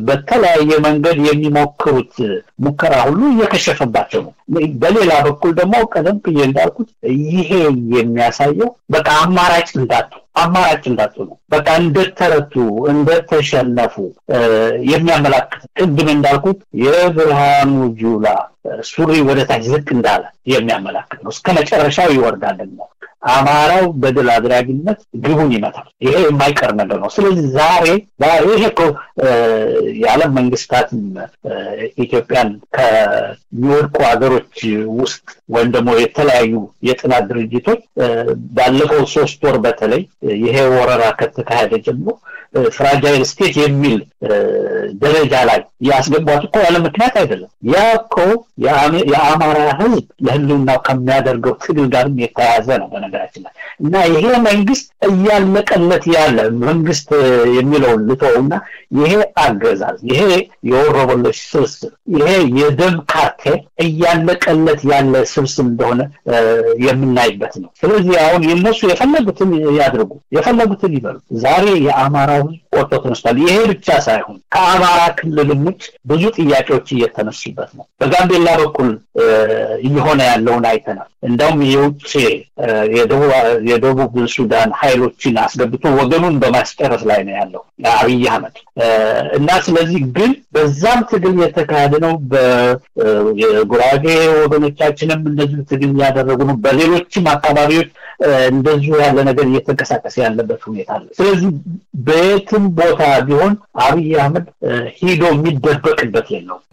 በተለያየ መንገድ የሚሞክሩት ሙከራ ሁሉ እየከሸፈባቸው ነው። በሌላ በኩል ደግሞ ቀደም ብዬ እንዳልኩት ይሄ የሚያሳየው በቃ አማራጭ እንዳጡ አማራጭ እንዳጡ ነው። በቃ እንደተረቱ እንደተሸነፉ የሚያመላክት ቅድም እንዳልኩት የብርሃኑ ጁላ ሱሪ ወደ ታች ዝቅ እንዳለ የሚያመላክት ነው። እስከ መጨረሻው ይወርዳል ደግሞ አማራው በድል አድራጊነት ግቡን ይመታል። ይሄ የማይቀር ነገር ነው። ስለዚህ ዛሬ ዛሬ ይሄ እኮ የዓለም መንግስታትም ኢትዮጵያን ከሚወድቁ ሀገሮች ውስጥ ወይም ደግሞ የተለያዩ የጥናት ድርጅቶች ባለፈው ሶስት ወር በተለይ ይሄ ወረራ ከተካሄደ ጀምሮ ፍራጃይል ስቴት የሚል ደረጃ ላይ ያስገቧት እኮ ያለ ምክንያት አይደለም። ያ እኮ የአማራ ህዝብ ለህልውናው ከሚያደርገው ትግል ጋርም የተያያዘ ነው በነገራችን ላይ እና ይሄ መንግስት እያለቀለት ያለ መንግስት የሚለውን ልተውና ይሄ አገዛዝ ይሄ የወሮበሎች ስብስብ ይሄ የደም ካርቴል እያለቀለት ያለ ስብስብ እንደሆነ የምናይበት ነው። ስለዚህ አሁን የነሱ የፈለጉትን ያድርጉ፣ የፈለጉትን ይበሉ። ዛሬ የአማራው ህዝብ ቆርጦ ተነስቷል። ይሄ ብቻ ሳይሆን ከአማራ ክልልም ውጭ ብዙ ጥያቄዎች እየተነሱበት ነው። በጋምቤላ በኩል እየሆነ ያለውን አይተናል። እንደውም የውጭ የደቡብ ሱዳን ኃይሎችን አስገብቶ ወገኑን በማስጨረስ ላይ ነው ያለው አብይ አህመድ እና ስለዚህ ግን በዛም ትግል የተካሄደ ነው። የጉራጌ ወገኖቻችንም እንደዚሁ ትግል እያደረጉ ነው። በሌሎችም አካባቢዎች እንደዚሁ ያለ ነገር እየተንቀሳቀሰ ያለበት ሁኔታ አለ። ስለዚህ በየትም ቦታ ቢሆን አብይ አህመድ ሂዶ የሚደበቅበት የለውም።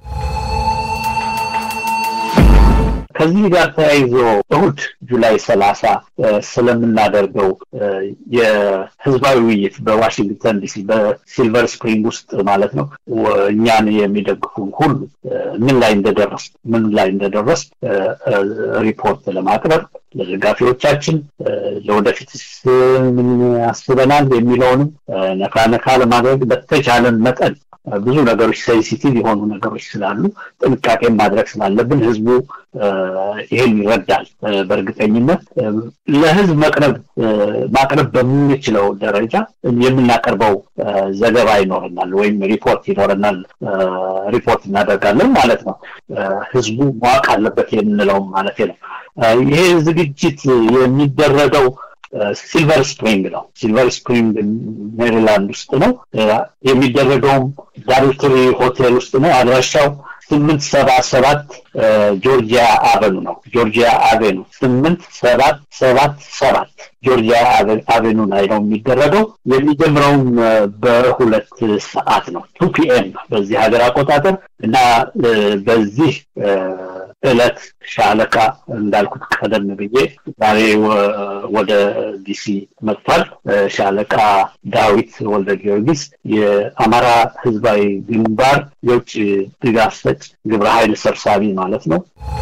ከዚህ ጋር ተያይዞ እሁድ ጁላይ ሰላሳ ስለምናደርገው የህዝባዊ ውይይት በዋሽንግተን ዲሲ በሲልቨር ስፕሪንግ ውስጥ ማለት ነው እኛን የሚደግፉ ሁሉ ምን ላይ እንደደረስ ምን ላይ እንደደረስ ሪፖርት ለማቅረብ ለደጋፊዎቻችን ለወደፊት ምን አስበናል የሚለውንም ነካ ነካ ለማድረግ በተቻለን መጠን ብዙ ነገሮች ሴንሲቲቭ የሆኑ ነገሮች ስላሉ ጥንቃቄ ማድረግ ስላለብን ህዝቡ ይሄን ይረዳል። በእርግጠኝነት ለህዝብ መቅረብ ማቅረብ በምንችለው ደረጃ የምናቀርበው ዘገባ ይኖረናል ወይም ሪፖርት ይኖረናል፣ ሪፖርት እናደርጋለን ማለት ነው። ህዝቡ ማወቅ አለበት የምንለውም ማለት ነው። ይሄ ዝግጅት የሚደረገው ሲልቨር ስፕሪንግ ነው። ሲልቨር ስፕሪንግ ሜሪላንድ ውስጥ ነው የሚደረገውም ዳርትሪ ሆቴል ውስጥ ነው። አድራሻው ስምንት ሰባ ሰባት ጆርጂያ አቨኑ ነው። ጆርጂያ አቬኑ ስምንት ሰባት ሰባት ሰባት ጆርጂያ አቬኑ ላይ ነው የሚደረገው። የሚጀምረውም በሁለት ሰዓት ነው ቱ ፒኤም በዚህ ሀገር አቆጣጠር እና በዚህ እለት ሻለቃ እንዳልኩት ቀደም ብዬ ዛሬ ወደ ዲሲ መጥቷል። ሻለቃ ዳዊት ወልደ ጊዮርጊስ የአማራ ህዝባዊ ግንባር የውጭ ድጋፍ ሰጭ ግብረ ኃይል ሰብሳቢ ማለት ነው።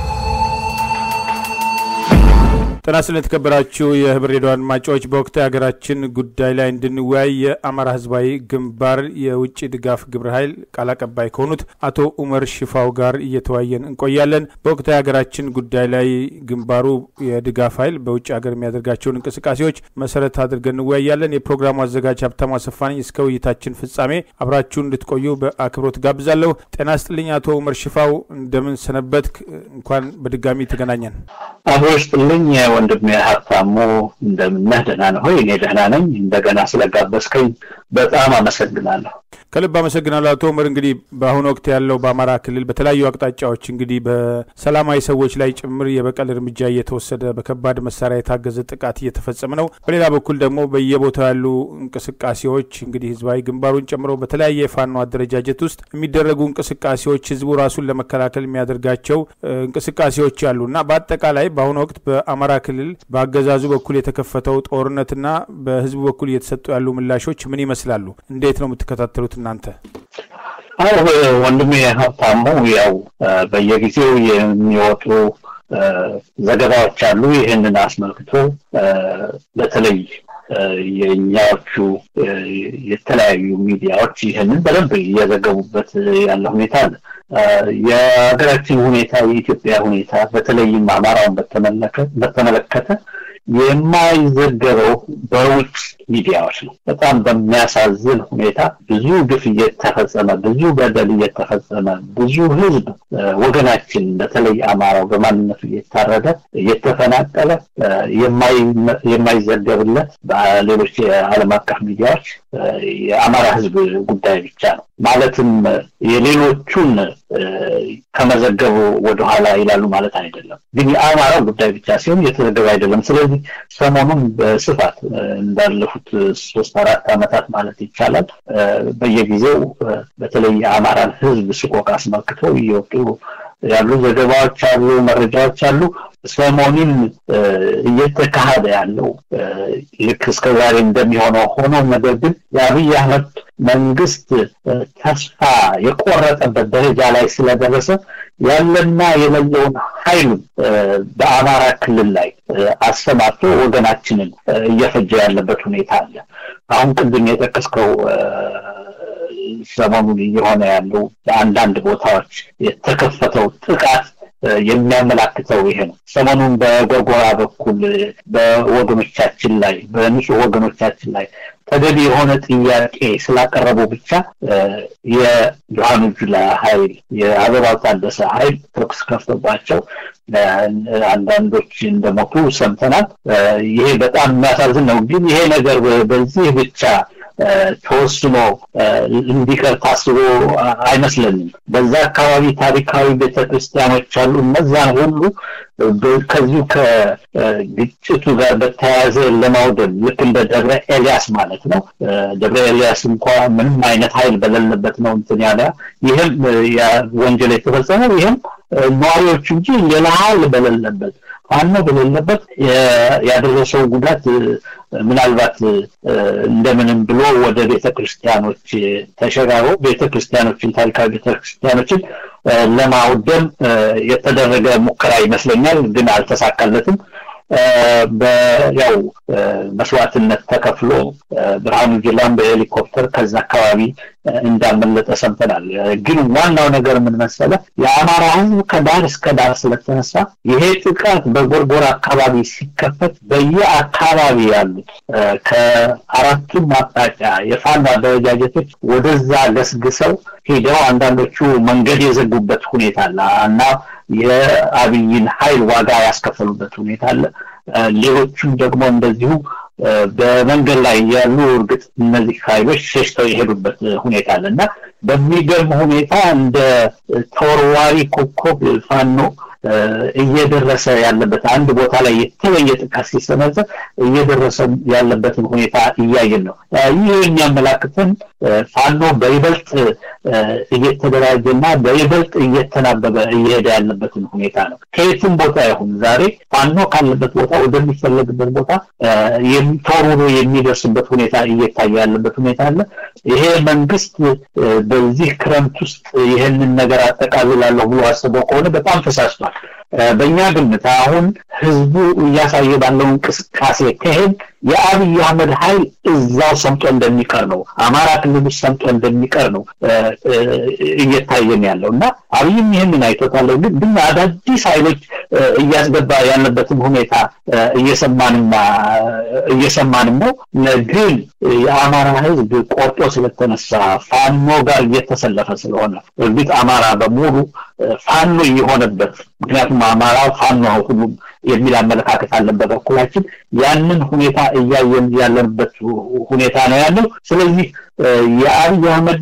ጤና ይስጥልን የተከበራችሁ የህብር ሬዲዮ አድማጮች፣ በወቅታዊ ሀገራችን ጉዳይ ላይ እንድንወያይ የአማራ ህዝባዊ ግንባር የውጭ ድጋፍ ግብረ ኃይል ቃል አቀባይ ከሆኑት አቶ ኡመር ሽፋው ጋር እየተወያየን እንቆያለን። በወቅታዊ ሀገራችን ጉዳይ ላይ ግንባሩ የድጋፍ ኃይል በውጭ ሀገር የሚያደርጋቸውን እንቅስቃሴዎች መሰረት አድርገን እንወያያለን። የፕሮግራሙ አዘጋጅ ሀብታሙ አሰፋ ነኝ። እስከ ውይይታችን ፍጻሜ አብራችሁን እንድትቆዩ በአክብሮት ጋብዛለሁ። ጤና ይስጥልኝ አቶ ኡመር ሽፋው፣ እንደምን ሰነበት? እንኳን በድጋሚ ተገናኘን። አብሮ ይስጥልኝ ወንድሜ ሀብታሙ እንደምነህ ደህና ነህ ሆይ? እኔ ደህና ነኝ። እንደገና ስለጋበዝከኝ በጣም አመሰግናለሁ። ከልብ አመሰግናለሁ አቶ ኡመር። እንግዲህ በአሁኑ ወቅት ያለው በአማራ ክልል በተለያዩ አቅጣጫዎች እንግዲህ በሰላማዊ ሰዎች ላይ ጭምር የበቀል እርምጃ እየተወሰደ በከባድ መሳሪያ የታገዘ ጥቃት እየተፈጸመ ነው። በሌላ በኩል ደግሞ በየቦታው ያሉ እንቅስቃሴዎች እንግዲህ ህዝባዊ ግንባሩን ጨምሮ በተለያየ የፋኖ አደረጃጀት ውስጥ የሚደረጉ እንቅስቃሴዎች ህዝቡ ራሱን ለመከላከል የሚያደርጋቸው እንቅስቃሴዎች አሉ እና በአጠቃላይ በአሁኑ ወቅት በአማራ ክልል በአገዛዙ በኩል የተከፈተው ጦርነትና በህዝቡ በኩል እየተሰጡ ያሉ ምላሾች ምን ይመስላሉ? እንዴት ነው የምትከታተሉት እናንተ? አዎ ወንድሜ ሀብታሙ፣ ያው በየጊዜው የሚወጡ ዘገባዎች አሉ። ይህንን አስመልክቶ በተለይ የእኛዎቹ የተለያዩ ሚዲያዎች ይህንን በደንብ እየዘገቡበት ያለ ሁኔታ አለ። የሀገራችን ሁኔታ የኢትዮጵያ ሁኔታ በተለይም አማራውን በተመለከተ የማይዘገበው በውጭ ሚዲያዎች ነው። በጣም በሚያሳዝን ሁኔታ ብዙ ግፍ እየተፈጸመ ብዙ በደል እየተፈጸመ ብዙ ህዝብ ወገናችን በተለይ አማራው በማንነቱ እየታረደ እየተፈናቀለ የማይዘገብለት በሌሎች የዓለም አቀፍ ሚዲያዎች የአማራ ህዝብ ጉዳይ ብቻ ነው። ማለትም የሌሎቹን ከመዘገቡ ወደኋላ ይላሉ ማለት አይደለም። ግን የአማራው ጉዳይ ብቻ ሲሆን እየተዘገበ አይደለም። ስለዚህ ሰሞኑን በስፋት እንዳለፉት ሶስት አራት ዓመታት ማለት ይቻላል በየጊዜው በተለይ የአማራን ህዝብ ስቆቅ አስመልክተው እየወጡ ያሉ ዘገባዎች አሉ፣ መረጃዎች አሉ። ሰሞኑን እየተካሄደ ያለው ልክ እስከዛሬ እንደሚሆነው ሆኖ ነገር ግን የአብይ አህመድ መንግስት ተስፋ የቆረጠበት ደረጃ ላይ ስለደረሰ ያለና የሌለውን ኃይሉን በአማራ ክልል ላይ አሰማርቶ ወገናችንን እየፈጀ ያለበት ሁኔታ አለ። አሁን ቅድም የጠቀስከው ሰሞኑን እየሆነ ያለው በአንዳንድ ቦታዎች የተከፈተው ጥቃት የሚያመላክተው ይሄ ነው። ሰሞኑን በጎርጎራ በኩል በወገኖቻችን ላይ በንጹህ ወገኖቻችን ላይ ተገቢ የሆነ ጥያቄ ስላቀረቡ ብቻ የብርሃኑ ጁላ ኃይል የአበባው ታደሰ ኃይል ተኩስ ከፍቶባቸው አንዳንዶች እንደሞቱ ሰምተናል። ይሄ በጣም የሚያሳዝን ነው። ግን ይሄ ነገር በዚህ ብቻ ተወስኖ እንዲቀር ታስቦ አይመስለንም። በዛ አካባቢ ታሪካዊ ቤተክርስቲያኖች አሉ። እነዛን ሁሉ ከዚሁ ከግጭቱ ጋር በተያያዘ ለማውደም ልክ እንደ ደብረ ኤልያስ ማለት ነው። ደብረ ኤልያስ እንኳ ምንም አይነት ኃይል በሌለበት ነው እንትን ያለ ይህም ወንጀል የተፈጸመው ይህም ነዋሪዎቹ እንጂ ሌላ ኃይል በሌለበት ፋኖ በሌለበት ያደረሰው ጉዳት ምናልባት እንደምንም ብሎ ወደ ቤተ ክርስቲያኖች ተሸጋግሮ ቤተ ክርስቲያኖችን ታሪካዊ ቤተ ክርስቲያኖችን ለማውደም የተደረገ ሙከራ ይመስለኛል፣ ግን አልተሳካለትም። ያው መስዋዕትነት ተከፍሎ ብርሃኑ ጁላም በሄሊኮፕተር ከዛ አካባቢ እንዳመለጠ ሰምተናል። ግን ዋናው ነገር ምን መሰለ፣ የአማራ ሕዝብ ከዳር እስከ ዳር ስለተነሳ ይሄ ጥቃት በጎርጎራ አካባቢ ሲከፈት በየአካባቢ ያሉት ከአራቱም አቅጣጫ የፋኖ አደረጃጀቶች ወደዛ ገስግሰው ሄደው አንዳንዶቹ መንገድ የዘጉበት ሁኔታ አለ እና የአብይን ኃይል ዋጋ ያስከፈሉበት ሁኔታ አለ። ሌሎቹም ደግሞ እንደዚሁ በመንገድ ላይ ያሉ እርግጥ እነዚህ ኃይሎች ሸሽተው የሄዱበት ሁኔታ አለ እና በሚገርም ሁኔታ እንደ ተወርዋሪ ኮከብ ፋኖ እየደረሰ ያለበት አንድ ቦታ ላይ የተለየ ጥቃት ሲሰነዘር እየደረሰ ያለበትን ሁኔታ እያየን ነው። ይህ የሚያመላክተን ፋኖ በይበልጥ እየተደራጀና በይበልጥ እየተናበበ እየሄደ ያለበትን ሁኔታ ነው። ከየትም ቦታ ይሁን ዛሬ ፋኖ ካለበት ቦታ ወደሚፈለግበት ቦታ ተወርውሮ የሚደርስበት ሁኔታ እየታየ ያለበት ሁኔታ አለ። ይሄ መንግስት በዚህ ክረምት ውስጥ ይህንን ነገር አጠቃልላለሁ ብሎ አስበው ከሆነ በጣም ተሳስቷል። በእኛ ግምት አሁን ህዝቡ እያሳየ ባለው እንቅስቃሴ ከሄድ የአብይ አህመድ ኃይል እዛው ሰምጦ እንደሚቀር ነው፣ አማራ ክልል ውስጥ ሰምጦ እንደሚቀር ነው እየታየን ያለው እና አብይም ይህንን አይቶታል። ግን ግን አዳዲስ ኃይሎች እያስገባ ያለበትን ሁኔታ እየሰማንና እየሰማንም ነው። ግን የአማራ ህዝብ ቆርጦ ስለተነሳ ፋኖ ጋር እየተሰለፈ ስለሆነ እርግጥ አማራ በሙሉ ፋኖ እየሆነበት ምክንያቱም አማራ ፋኖ ሁሉም የሚል አመለካከት አለን በበኩላችን ያንን ሁኔታ እያየን ያለንበት ሁኔታ ነው ያለው። ስለዚህ የአብይ አህመድ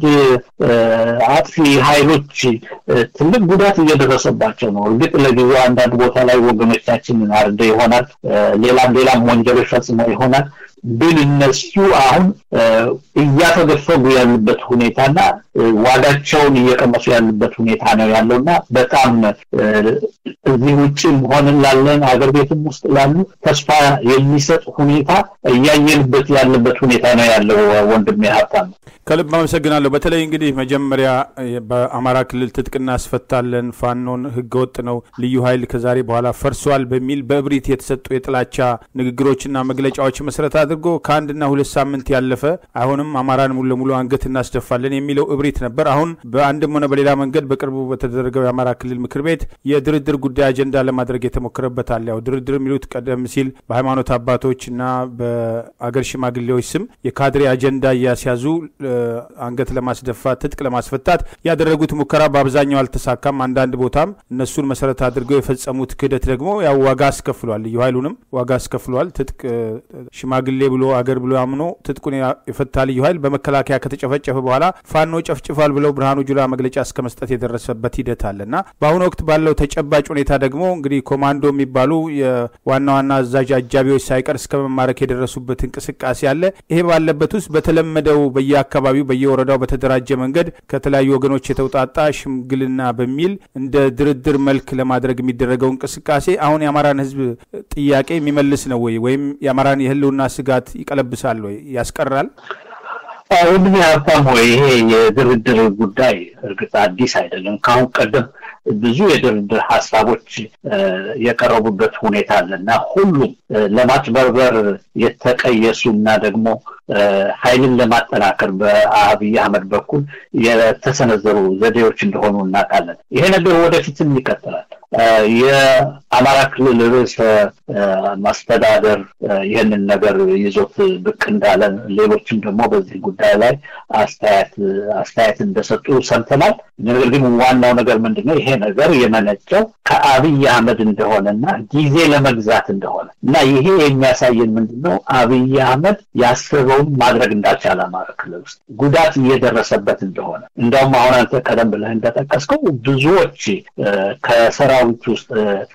አጥፊ ኃይሎች ትልቅ ጉዳት እየደረሰባቸው ነው። እርግጥ ለጊዜው አንዳንድ ቦታ ላይ ወገኖቻችንን አርደ ይሆናል፣ ሌላም ሌላም ወንጀሎች ፈጽመው ይሆናል። ግን እነሱ አሁን እያተገፈጉ ያሉበት ሁኔታና ዋጋቸውን እየቀመሱ ያሉበት ሁኔታ ነው ያለውና በጣም እዚህ ውጭም ሆንን ላለን ሀገር ቤትም ውስጥ ላሉ ተስፋ የሚሰጥ ሁኔታ እያየንበት ያለበት ሁኔታ ነው ያለው። ወንድሜ ሀብታም ከልብ አመሰግናለሁ። በተለይ እንግዲህ መጀመሪያ በአማራ ክልል ትጥቅ እናስፈታለን፣ ፋኖን ህገወጥ ነው፣ ልዩ ኃይል ከዛሬ በኋላ ፈርሷል በሚል በእብሪት የተሰጡ የጥላቻ ንግግሮችና መግለጫዎች መሰረት አድርገው አድርጎ ከአንድና ሁለት ሳምንት ያለፈ አይሆንም፣ አማራን ሙሉ ለሙሉ አንገት እናስደፋለን የሚለው እብሪት ነበር። አሁን በአንድም ሆነ በሌላ መንገድ በቅርቡ በተደረገው የአማራ ክልል ምክር ቤት የድርድር ጉዳይ አጀንዳ ለማድረግ የተሞከረበት አለ። ያው ድርድር የሚሉት ቀደም ሲል በሃይማኖት አባቶች እና በአገር ሽማግሌዎች ስም የካድሬ አጀንዳ እያስያዙ አንገት ለማስደፋት ትጥቅ ለማስፈታት ያደረጉት ሙከራ በአብዛኛው አልተሳካም። አንዳንድ ቦታም እነሱን መሰረት አድርገው የፈጸሙት ክህደት ደግሞ ያው ዋጋ አስከፍሏል። ልዩ ኃይሉንም ዋጋ አስከፍሏል። ትጥቅ ሽማግሌ ብሎ አገር ብሎ አምኖ ትጥቁን የፈታ ልዩ ኃይል በመከላከያ ከተጨፈጨፈ በኋላ ፋኖ ጨፍጭፏል ብለው ብርሃኑ ጁላ መግለጫ እስከ መስጠት የደረሰበት ሂደት አለ እና በአሁኑ ወቅት ባለው ተጨባጭ ሁኔታ ደግሞ እንግዲህ ኮማንዶ የሚባሉ የዋና ዋና አዛዥ አጃቢዎች ሳይቀር እስከ መማረክ የደረሱበት እንቅስቃሴ አለ። ይሄ ባለበት ውስጥ በተለመደው በየአካባቢው በየወረዳው በተደራጀ መንገድ ከተለያዩ ወገኖች የተውጣጣ ሽምግልና በሚል እንደ ድርድር መልክ ለማድረግ የሚደረገው እንቅስቃሴ አሁን የአማራን ሕዝብ ጥያቄ የሚመልስ ነው ወይ ወይም የአማራን የህልውና ስጋት ይቀለብሳል ወይ ያስቀራል? ወንድሜ ሀብታም ሆይ ይሄ የድርድር ጉዳይ እርግጥ አዲስ አይደለም። ከአሁን ቀደም ብዙ የድርድር ሀሳቦች የቀረቡበት ሁኔታ አለ እና ሁሉም ለማጭበርበር የተቀየሱ እና ደግሞ ኃይልን ለማጠናከር በአብይ አህመድ በኩል የተሰነዘሩ ዘዴዎች እንደሆኑ እናውቃለን። ይሄ ነገር ወደፊትም ይቀጥላል። የአማራ ክልል ርዕሰ ማስተዳደር ይህንን ነገር ይዞት ብቅ እንዳለ ሌሎችም ደግሞ በዚህ ጉዳይ ላይ አስተያየት አስተያየት እንደሰጡ ሰምተናል። ነገር ግን ዋናው ነገር ምንድነው? ይሄ ነገር የመነጨው ከአብይ አህመድ እንደሆነና ጊዜ ለመግዛት እንደሆነ እና ይሄ የሚያሳየን ምንድነው? አብይ አህመድ ያስበውን ማድረግ እንዳልቻለ አማራ ክልል ውስጥ ጉዳት እየደረሰበት እንደሆነ እንደውም አሁን አንተ ቀደም ብለህ እንደጠቀስከው ብዙዎች ከሰራዊት ውስጥ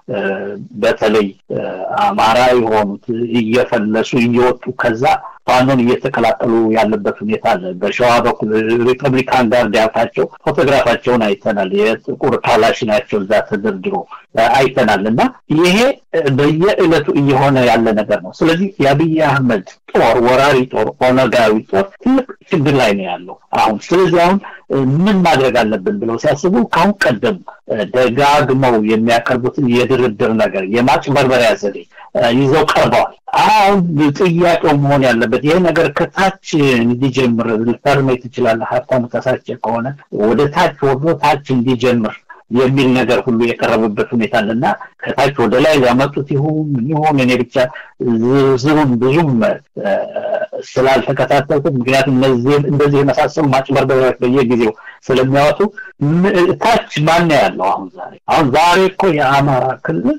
በተለይ አማራ የሆኑት እየፈለሱ እየወጡ ከዛ ፋኖን እየተቀላቀሉ ያለበት ሁኔታ አለ። በሸዋ በኩል ሪፐብሊካን ጋርድ ያልካቸው ፎቶግራፋቸውን አይተናል። የጥቁር ካላሽናቸው እዛ ተደርድሮ አይተናል። እና ይሄ በየዕለቱ እየሆነ ያለ ነገር ነው። ስለዚህ የአብይ አህመድ ጦር ወራሪ ጦር ኦነጋዊ ጦር ትልቅ ችግር ላይ ነው ያለው አሁን። ስለዚህ አሁን ምን ማድረግ አለብን ብለው ሲያስቡ ከአሁን ቀደም ደጋግመው የሚያቀርቡትን የድርድር ነገር የማጭበርበሪያ ዘዴ ይዘው ቀርበዋል። አሁን ጥያቄው መሆን ያለበት ይሄ ነገር ከታች እንዲጀምር ልታርመኝ ትችላለህ ሀብታሙ ተሳቸ ከሆነ ወደ ታች ወርዶ ታች እንዲጀምር የሚል ነገር ሁሉ የቀረበበት ሁኔታ አለና ከታች ወደ ላይ ሊያመጡት ይሁን ይሁን እኔ ብቻ ዝርዝሩን ብዙም ስላልተከታተልኩት ምክንያቱም እነዚህ እንደዚህ የመሳሰሉ ማጭበርበሪያዎች በየጊዜው ስለሚያወጡ ታች ማን ያለው አሁን ዛሬ አሁን ዛሬ እኮ የአማራ ክልል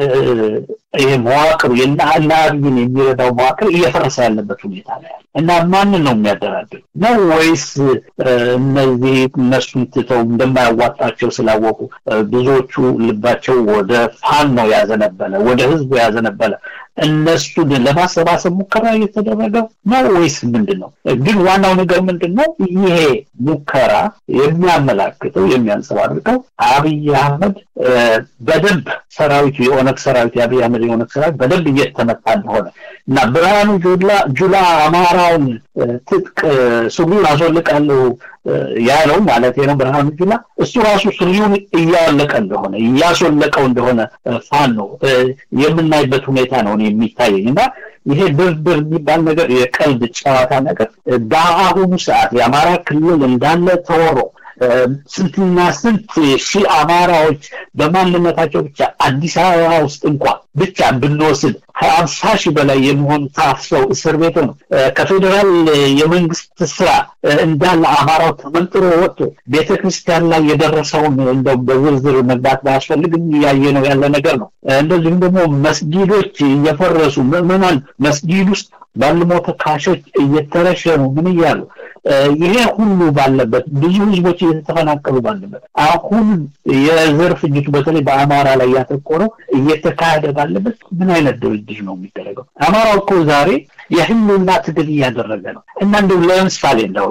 ይሄ መዋቅሩ የእነ አብይን የሚረዳው መዋቅር እየፈረሰ ያለበት ሁኔታ ነው ያለ እና ማንን ነው የሚያደራድር ነው ወይስ እነዚህ እነሱን ትተው እንደማያዋጣቸው ስላወቁ ብዙዎቹ ልባቸው ወደ ፋኖ ያዘነበለ ወደ ህዝቡ ያዘነበለ እነሱን ለማሰባሰብ ሙከራ እየተደረገ ነው ወይስ ምንድን ነው? ግን ዋናው ነገር ምንድን ነው? ይሄ ሙከራ የሚያመላክተው የሚያንጸባርቀው አብይ አህመድ በደንብ ሰራዊቱ የኦነግ ሰራዊት የአብይ አህመድ የኦነግ ሰራዊት በደንብ እየተመታ እንደሆነ እና ብርሃኑ ጁላ ጁላ አማራውን ትጥቅ ሱሪውን አስወልቃለሁ ያለው ማለት ነው ብርሃኑ ጁላ እሱ ራሱ ሱሪውን እያወለቀ እንደሆነ እያስወለቀው እንደሆነ ፋኖ የምናይበት ሁኔታ ነው የሚታየኝ እና ይሄ ድርድር የሚባል ነገር የቀልድ ጨዋታ ነገር በአሁኑ ሰዓት የአማራ ክልል እንዳለ ተወሮ ስንትና ስንት ሺህ አማራዎች በማንነታቸው ብቻ አዲስ አበባ ውስጥ እንኳን ብቻ ብንወስድ ከአምሳ ሺህ በላይ የሚሆኑ ታፍሰው እስር ቤት ነው። ከፌዴራል የመንግስት ስራ እንዳለ አማራው ተመንጥሮ ወጥቶ ቤተ ክርስቲያን ላይ የደረሰውን እንደው በዝርዝር መግባት ባያስፈልግም እያየ ነው ያለ ነገር ነው። እንደዚሁም ደግሞ መስጊዶች እየፈረሱ ምዕመናን መስጊድ ውስጥ ባልሞ ተካሾች እየተረሸኑ ምን እያሉ ይሄ ሁሉ ባለበት ብዙ ህዝቦች እየተፈናቀሉ ባለበት አሁን የዘር ፍጅቱ በተለይ በአማራ ላይ ያተኮረው እየተካሄደ ባለበት ምን አይነት ድርድር ነው የሚደረገው? አማራው እኮ ዛሬ የህልውና ትግል እያደረገ ነው እና እንደው ለምሳሌ እንደው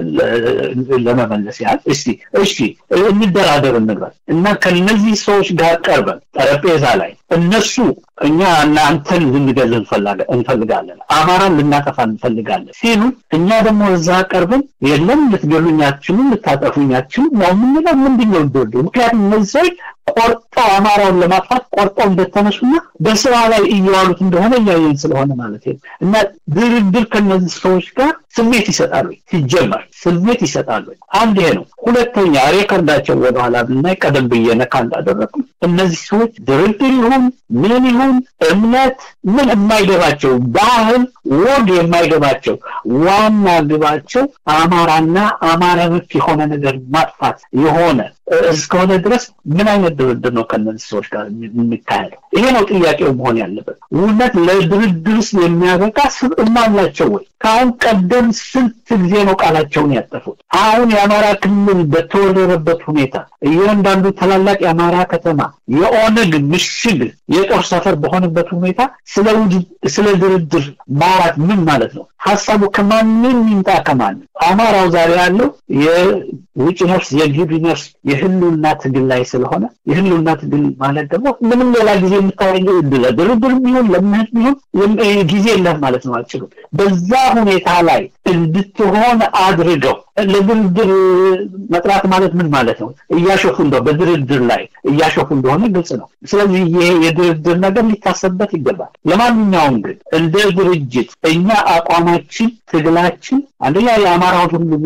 ለመመለስ ያህል እስቲ እሺ እንደራደር እንበል እና ከነዚህ ሰዎች ጋር ቀርበን ጠረጴዛ ላይ እነሱ እኛ እናንተን ልንገል እንፈልጋለን፣ አማራን ልናጠፋ እንፈልጋለን ሲሉ እኛ ደግሞ እዛ ቀርበን የለም ልትገሉኝ አትችሉም፣ ልታጠፉኝ አትችሉም ያው የምንለው ምንድን ነው ድርድሩ? ምክንያቱም እነዚህ ሰዎች ቆርጠው አማራውን ለማጥፋት ቆርጠው እንደተነሱና በስራ ላይ እየዋሉት እንደሆነ እያየን ስለሆነ ማለት ነው። እና ድርድር ከነዚህ ሰዎች ጋር ስሜት ይሰጣሉ። ሲጀመር ስሜት ይሰጣሉ። አንድ ይሄ ነው። ሁለተኛ ሬከርዳቸው ወደኋላ ብናይ ቀደም ብዬ ነካ እንዳደረግኩ እነዚህ ሰዎች ድርድር ይሁን ምን ይሁን እምነት ምን የማይገባቸው ባህል፣ ወግ የማይገባቸው ዋና ግባቸው አማራና አማራ ነክ የሆነ ነገር ማጥፋት የሆነ እስከሆነ ድረስ ምን አይነት ድርድር ነው ከነዚህ ሰዎች ጋር የሚካሄደው? ይሄ ነው ጥያቄው መሆን ያለበት። እውነት ለድርድርስ የሚያበቃ ስብዕና አላቸው ወይ? ከአሁን ቀደም ስንት ጊዜ ነው ቃላቸውን ያጠፉት? አሁን የአማራ ክልል በተወረረበት ሁኔታ እያንዳንዱ ታላላቅ የአማራ ከተማ የኦነግ ምሽግ የጦር ሰፈር በሆነበት ሁኔታ ስለ ድርድር ማውራት ምን ማለት ነው? ሀሳቡ ከማንም ይምጣ ከማንም አማራው ዛሬ ያለው የውጭ ነፍስ የግቢ ነፍስ የህልውና ትግል ላይ ስለሆነ የህልውና ትግል ማለት ደግሞ ምንም ሌላ ጊዜ የምታገኘው ለድርድር ቢሆን ለምህት ቢሆን ጊዜ የለህ ማለት ነው። አጭሩ በዛ ሁኔታ ላይ እንድትሆን አድርገው ለድርድር መጥራት ማለት ምን ማለት ነው? እያሾፉ እንደው በድርድር ላይ እያሾፉ እንደሆነ ግልጽ ነው። ስለዚህ ይሄ የድርድር ነገር ሊታሰብበት ይገባል። ለማንኛውም ግን እንደ ድርጅት እኛ አቋማችን፣ ትግላችን አንደኛ የአማራውን ሁሉና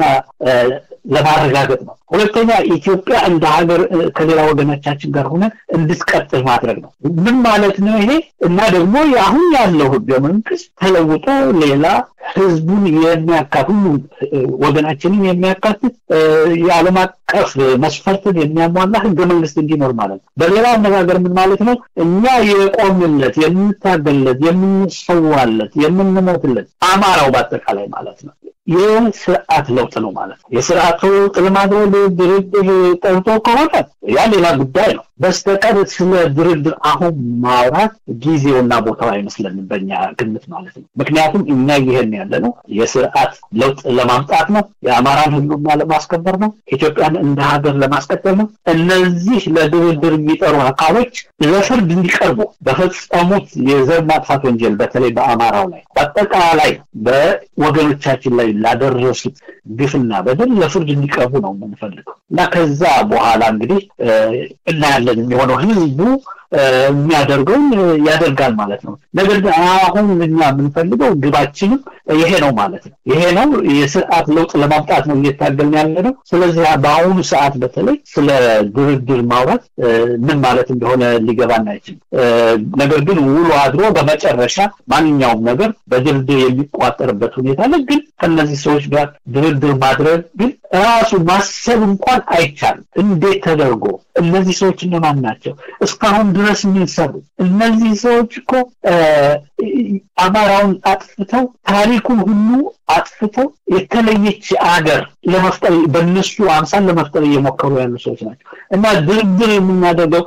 ለማረጋገጥ ነው። ሁለተኛ ኢትዮጵያ እንደ ሀገር ከሌላ ወገኖቻችን ጋር ሆነ እንድትቀጥል ማድረግ ነው። ምን ማለት ነው ይሄ? እና ደግሞ አሁን ያለው ህገ መንግስት ተለውጦ ሌላ ህዝቡን የሚያካት ሁሉ ወገናችንን የሚያካትት የዓለም አቀፍ መስፈርትን የሚያሟላ ህገ መንግስት እንዲኖር ማለት ነው። በሌላ አነጋገር ምን ማለት ነው? እኛ የቆምለት፣ የምንታገለት፣ የምንሰዋለት፣ የምንሞትለት አማራው በአጠቃላይ ማለት ነው የስርዓት ለውጥ ነው ማለት ነው። የስርዓት ለውጥ ለማድረግ ድርድር ጠርቶ ከሆነ ያ ሌላ ጉዳይ ነው። በስተቀር ስለ ድርድር አሁን ማውራት ጊዜውና ቦታው አይመስለንም በእኛ ግምት ማለት ነው። ምክንያቱም እኛ ይሄን ያለ ነው የስርዓት ለውጥ ለማምጣት ነው፣ የአማራን ህልውና ለማስከበር ነው፣ ኢትዮጵያን እንደ ሀገር ለማስቀጠል ነው። እነዚህ ለድርድር የሚጠሩ አካሎች ለፍርድ እንዲቀርቡ በፈጸሙት የዘር ማጥፋት ወንጀል በተለይ በአማራው ላይ በአጠቃላይ በወገኖቻችን ላይ ላደረሱት ግፍና በደል ለፍርድ እንዲቀርቡ ነው የምንፈልገው እና ከዛ በኋላ እንግዲህ እናያለን የሚሆነው ህዝቡ የሚያደርገውን ያደርጋል ማለት ነው። ነገር ግን አሁን እኛ የምንፈልገው ግባችንም ይሄ ነው ማለት ነው። ይሄ ነው የስርዓት ለውጥ ለማምጣት ነው እየታገልን ያለ ነው። ስለዚህ በአሁኑ ሰዓት በተለይ ስለ ድርድር ማውራት ምን ማለት እንደሆነ ሊገባን አይችልም። ነገር ግን ውሎ አድሮ በመጨረሻ ማንኛውም ነገር በድርድር የሚቋጠርበት ሁኔታ አለ። ግን ከእነዚህ ሰዎች ጋር ድርድር ማድረግ ግን ራሱ ማሰብ እንኳን አይቻልም። እንዴት ተደርጎ እነዚህ ሰዎች እነማን ናቸው? እስካሁን ድረስ ምን ሰሩ? እነዚህ ሰዎች እኮ አማራውን አጥፍተው ታሪኩን ሁሉ አጥፍተው የተለየች አገር ለመፍጠር በእነሱ አምሳል ለመፍጠር እየሞከሩ ያሉ ሰዎች ናቸው እና ድርድር የምናደርገው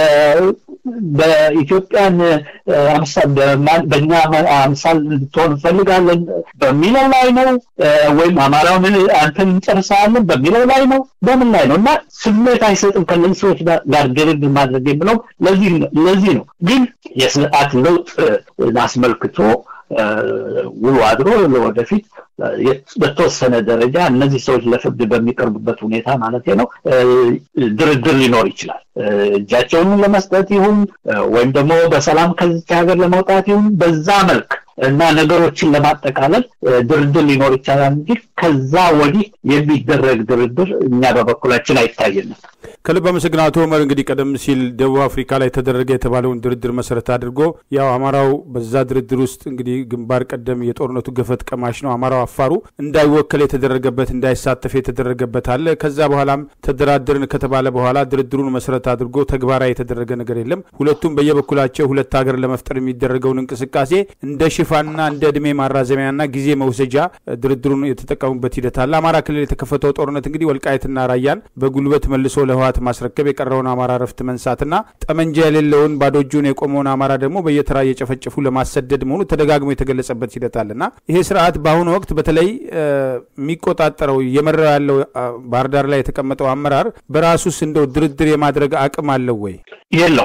በኢትዮጵያን አምሳል በእኛ አምሳል እንድትሆን እንፈልጋለን በሚለው ላይ ነው ወይም አማራውን አንተን እንጨርሳለን በሚለው ላይ ነው በምን ላይ ነው እና ስሜት አይሰጥም ከነዚህ ሰዎች ጋር ድርድር ማድረግ የምለው ለዚህ ነው ግን የስርዓት ለውጥ አስመልክቶ ውሎ አድሮ ለወደፊት በተወሰነ ደረጃ እነዚህ ሰዎች ለፍርድ በሚቀርቡበት ሁኔታ ማለት ነው ድርድር ሊኖር ይችላል። እጃቸውን ለመስጠት ይሁን ወይም ደግሞ በሰላም ከዚች ሀገር ለመውጣት ይሁን በዛ መልክ እና ነገሮችን ለማጠቃለል ድርድር ሊኖር ይቻላል እንጂ ከዛ ወዲህ የሚደረግ ድርድር እኛ በበኩላችን አይታየንም። ከልብ አመሰግናለሁ አቶ ኡመር። እንግዲህ ቀደም ሲል ደቡብ አፍሪካ ላይ ተደረገ የተባለውን ድርድር መሰረት አድርጎ ያው አማራው በዛ ድርድር ውስጥ እንግዲህ ግንባር ቀደም የጦርነቱ ገፈት ቀማሽ ነው። አማራው አፋሩ እንዳይወከል የተደረገበት እንዳይሳተፍ የተደረገበት አለ። ከዛ በኋላም ተደራደርን ከተባለ በኋላ ድርድሩን መሰረት አድርጎ ተግባራዊ የተደረገ ነገር የለም። ሁለቱም በየበኩላቸው ሁለት ሀገር ለመፍጠር የሚደረገውን እንቅስቃሴ እንደ ሽፋንና እንደ እድሜ ማራዘሚያና ጊዜ መውሰጃ ድርድሩን የተጠቀሙበት ሂደት አለ። አማራ ክልል የተከፈተው ጦርነት እንግዲህ ወልቃየትና ራያን በጉልበት መልሶ ለህወሓት ማስረከብ የቀረውን አማራ ረፍት መንሳትና ጠመንጃ የሌለውን ባዶ እጁን የቆመውን አማራ ደግሞ በየተራ እየጨፈጨፉ ለማሰደድ መሆኑ ተደጋግሞ የተገለጸበት ሂደት አለና ይሄ ስርዓት በአሁኑ ወቅት በተለይ የሚቆጣጠረው እየመራው ያለው ባህር ዳር ላይ የተቀመጠው አመራር በራሱስ እንደው ድርድር የማድረግ አቅም አለው ወይ? የለውም።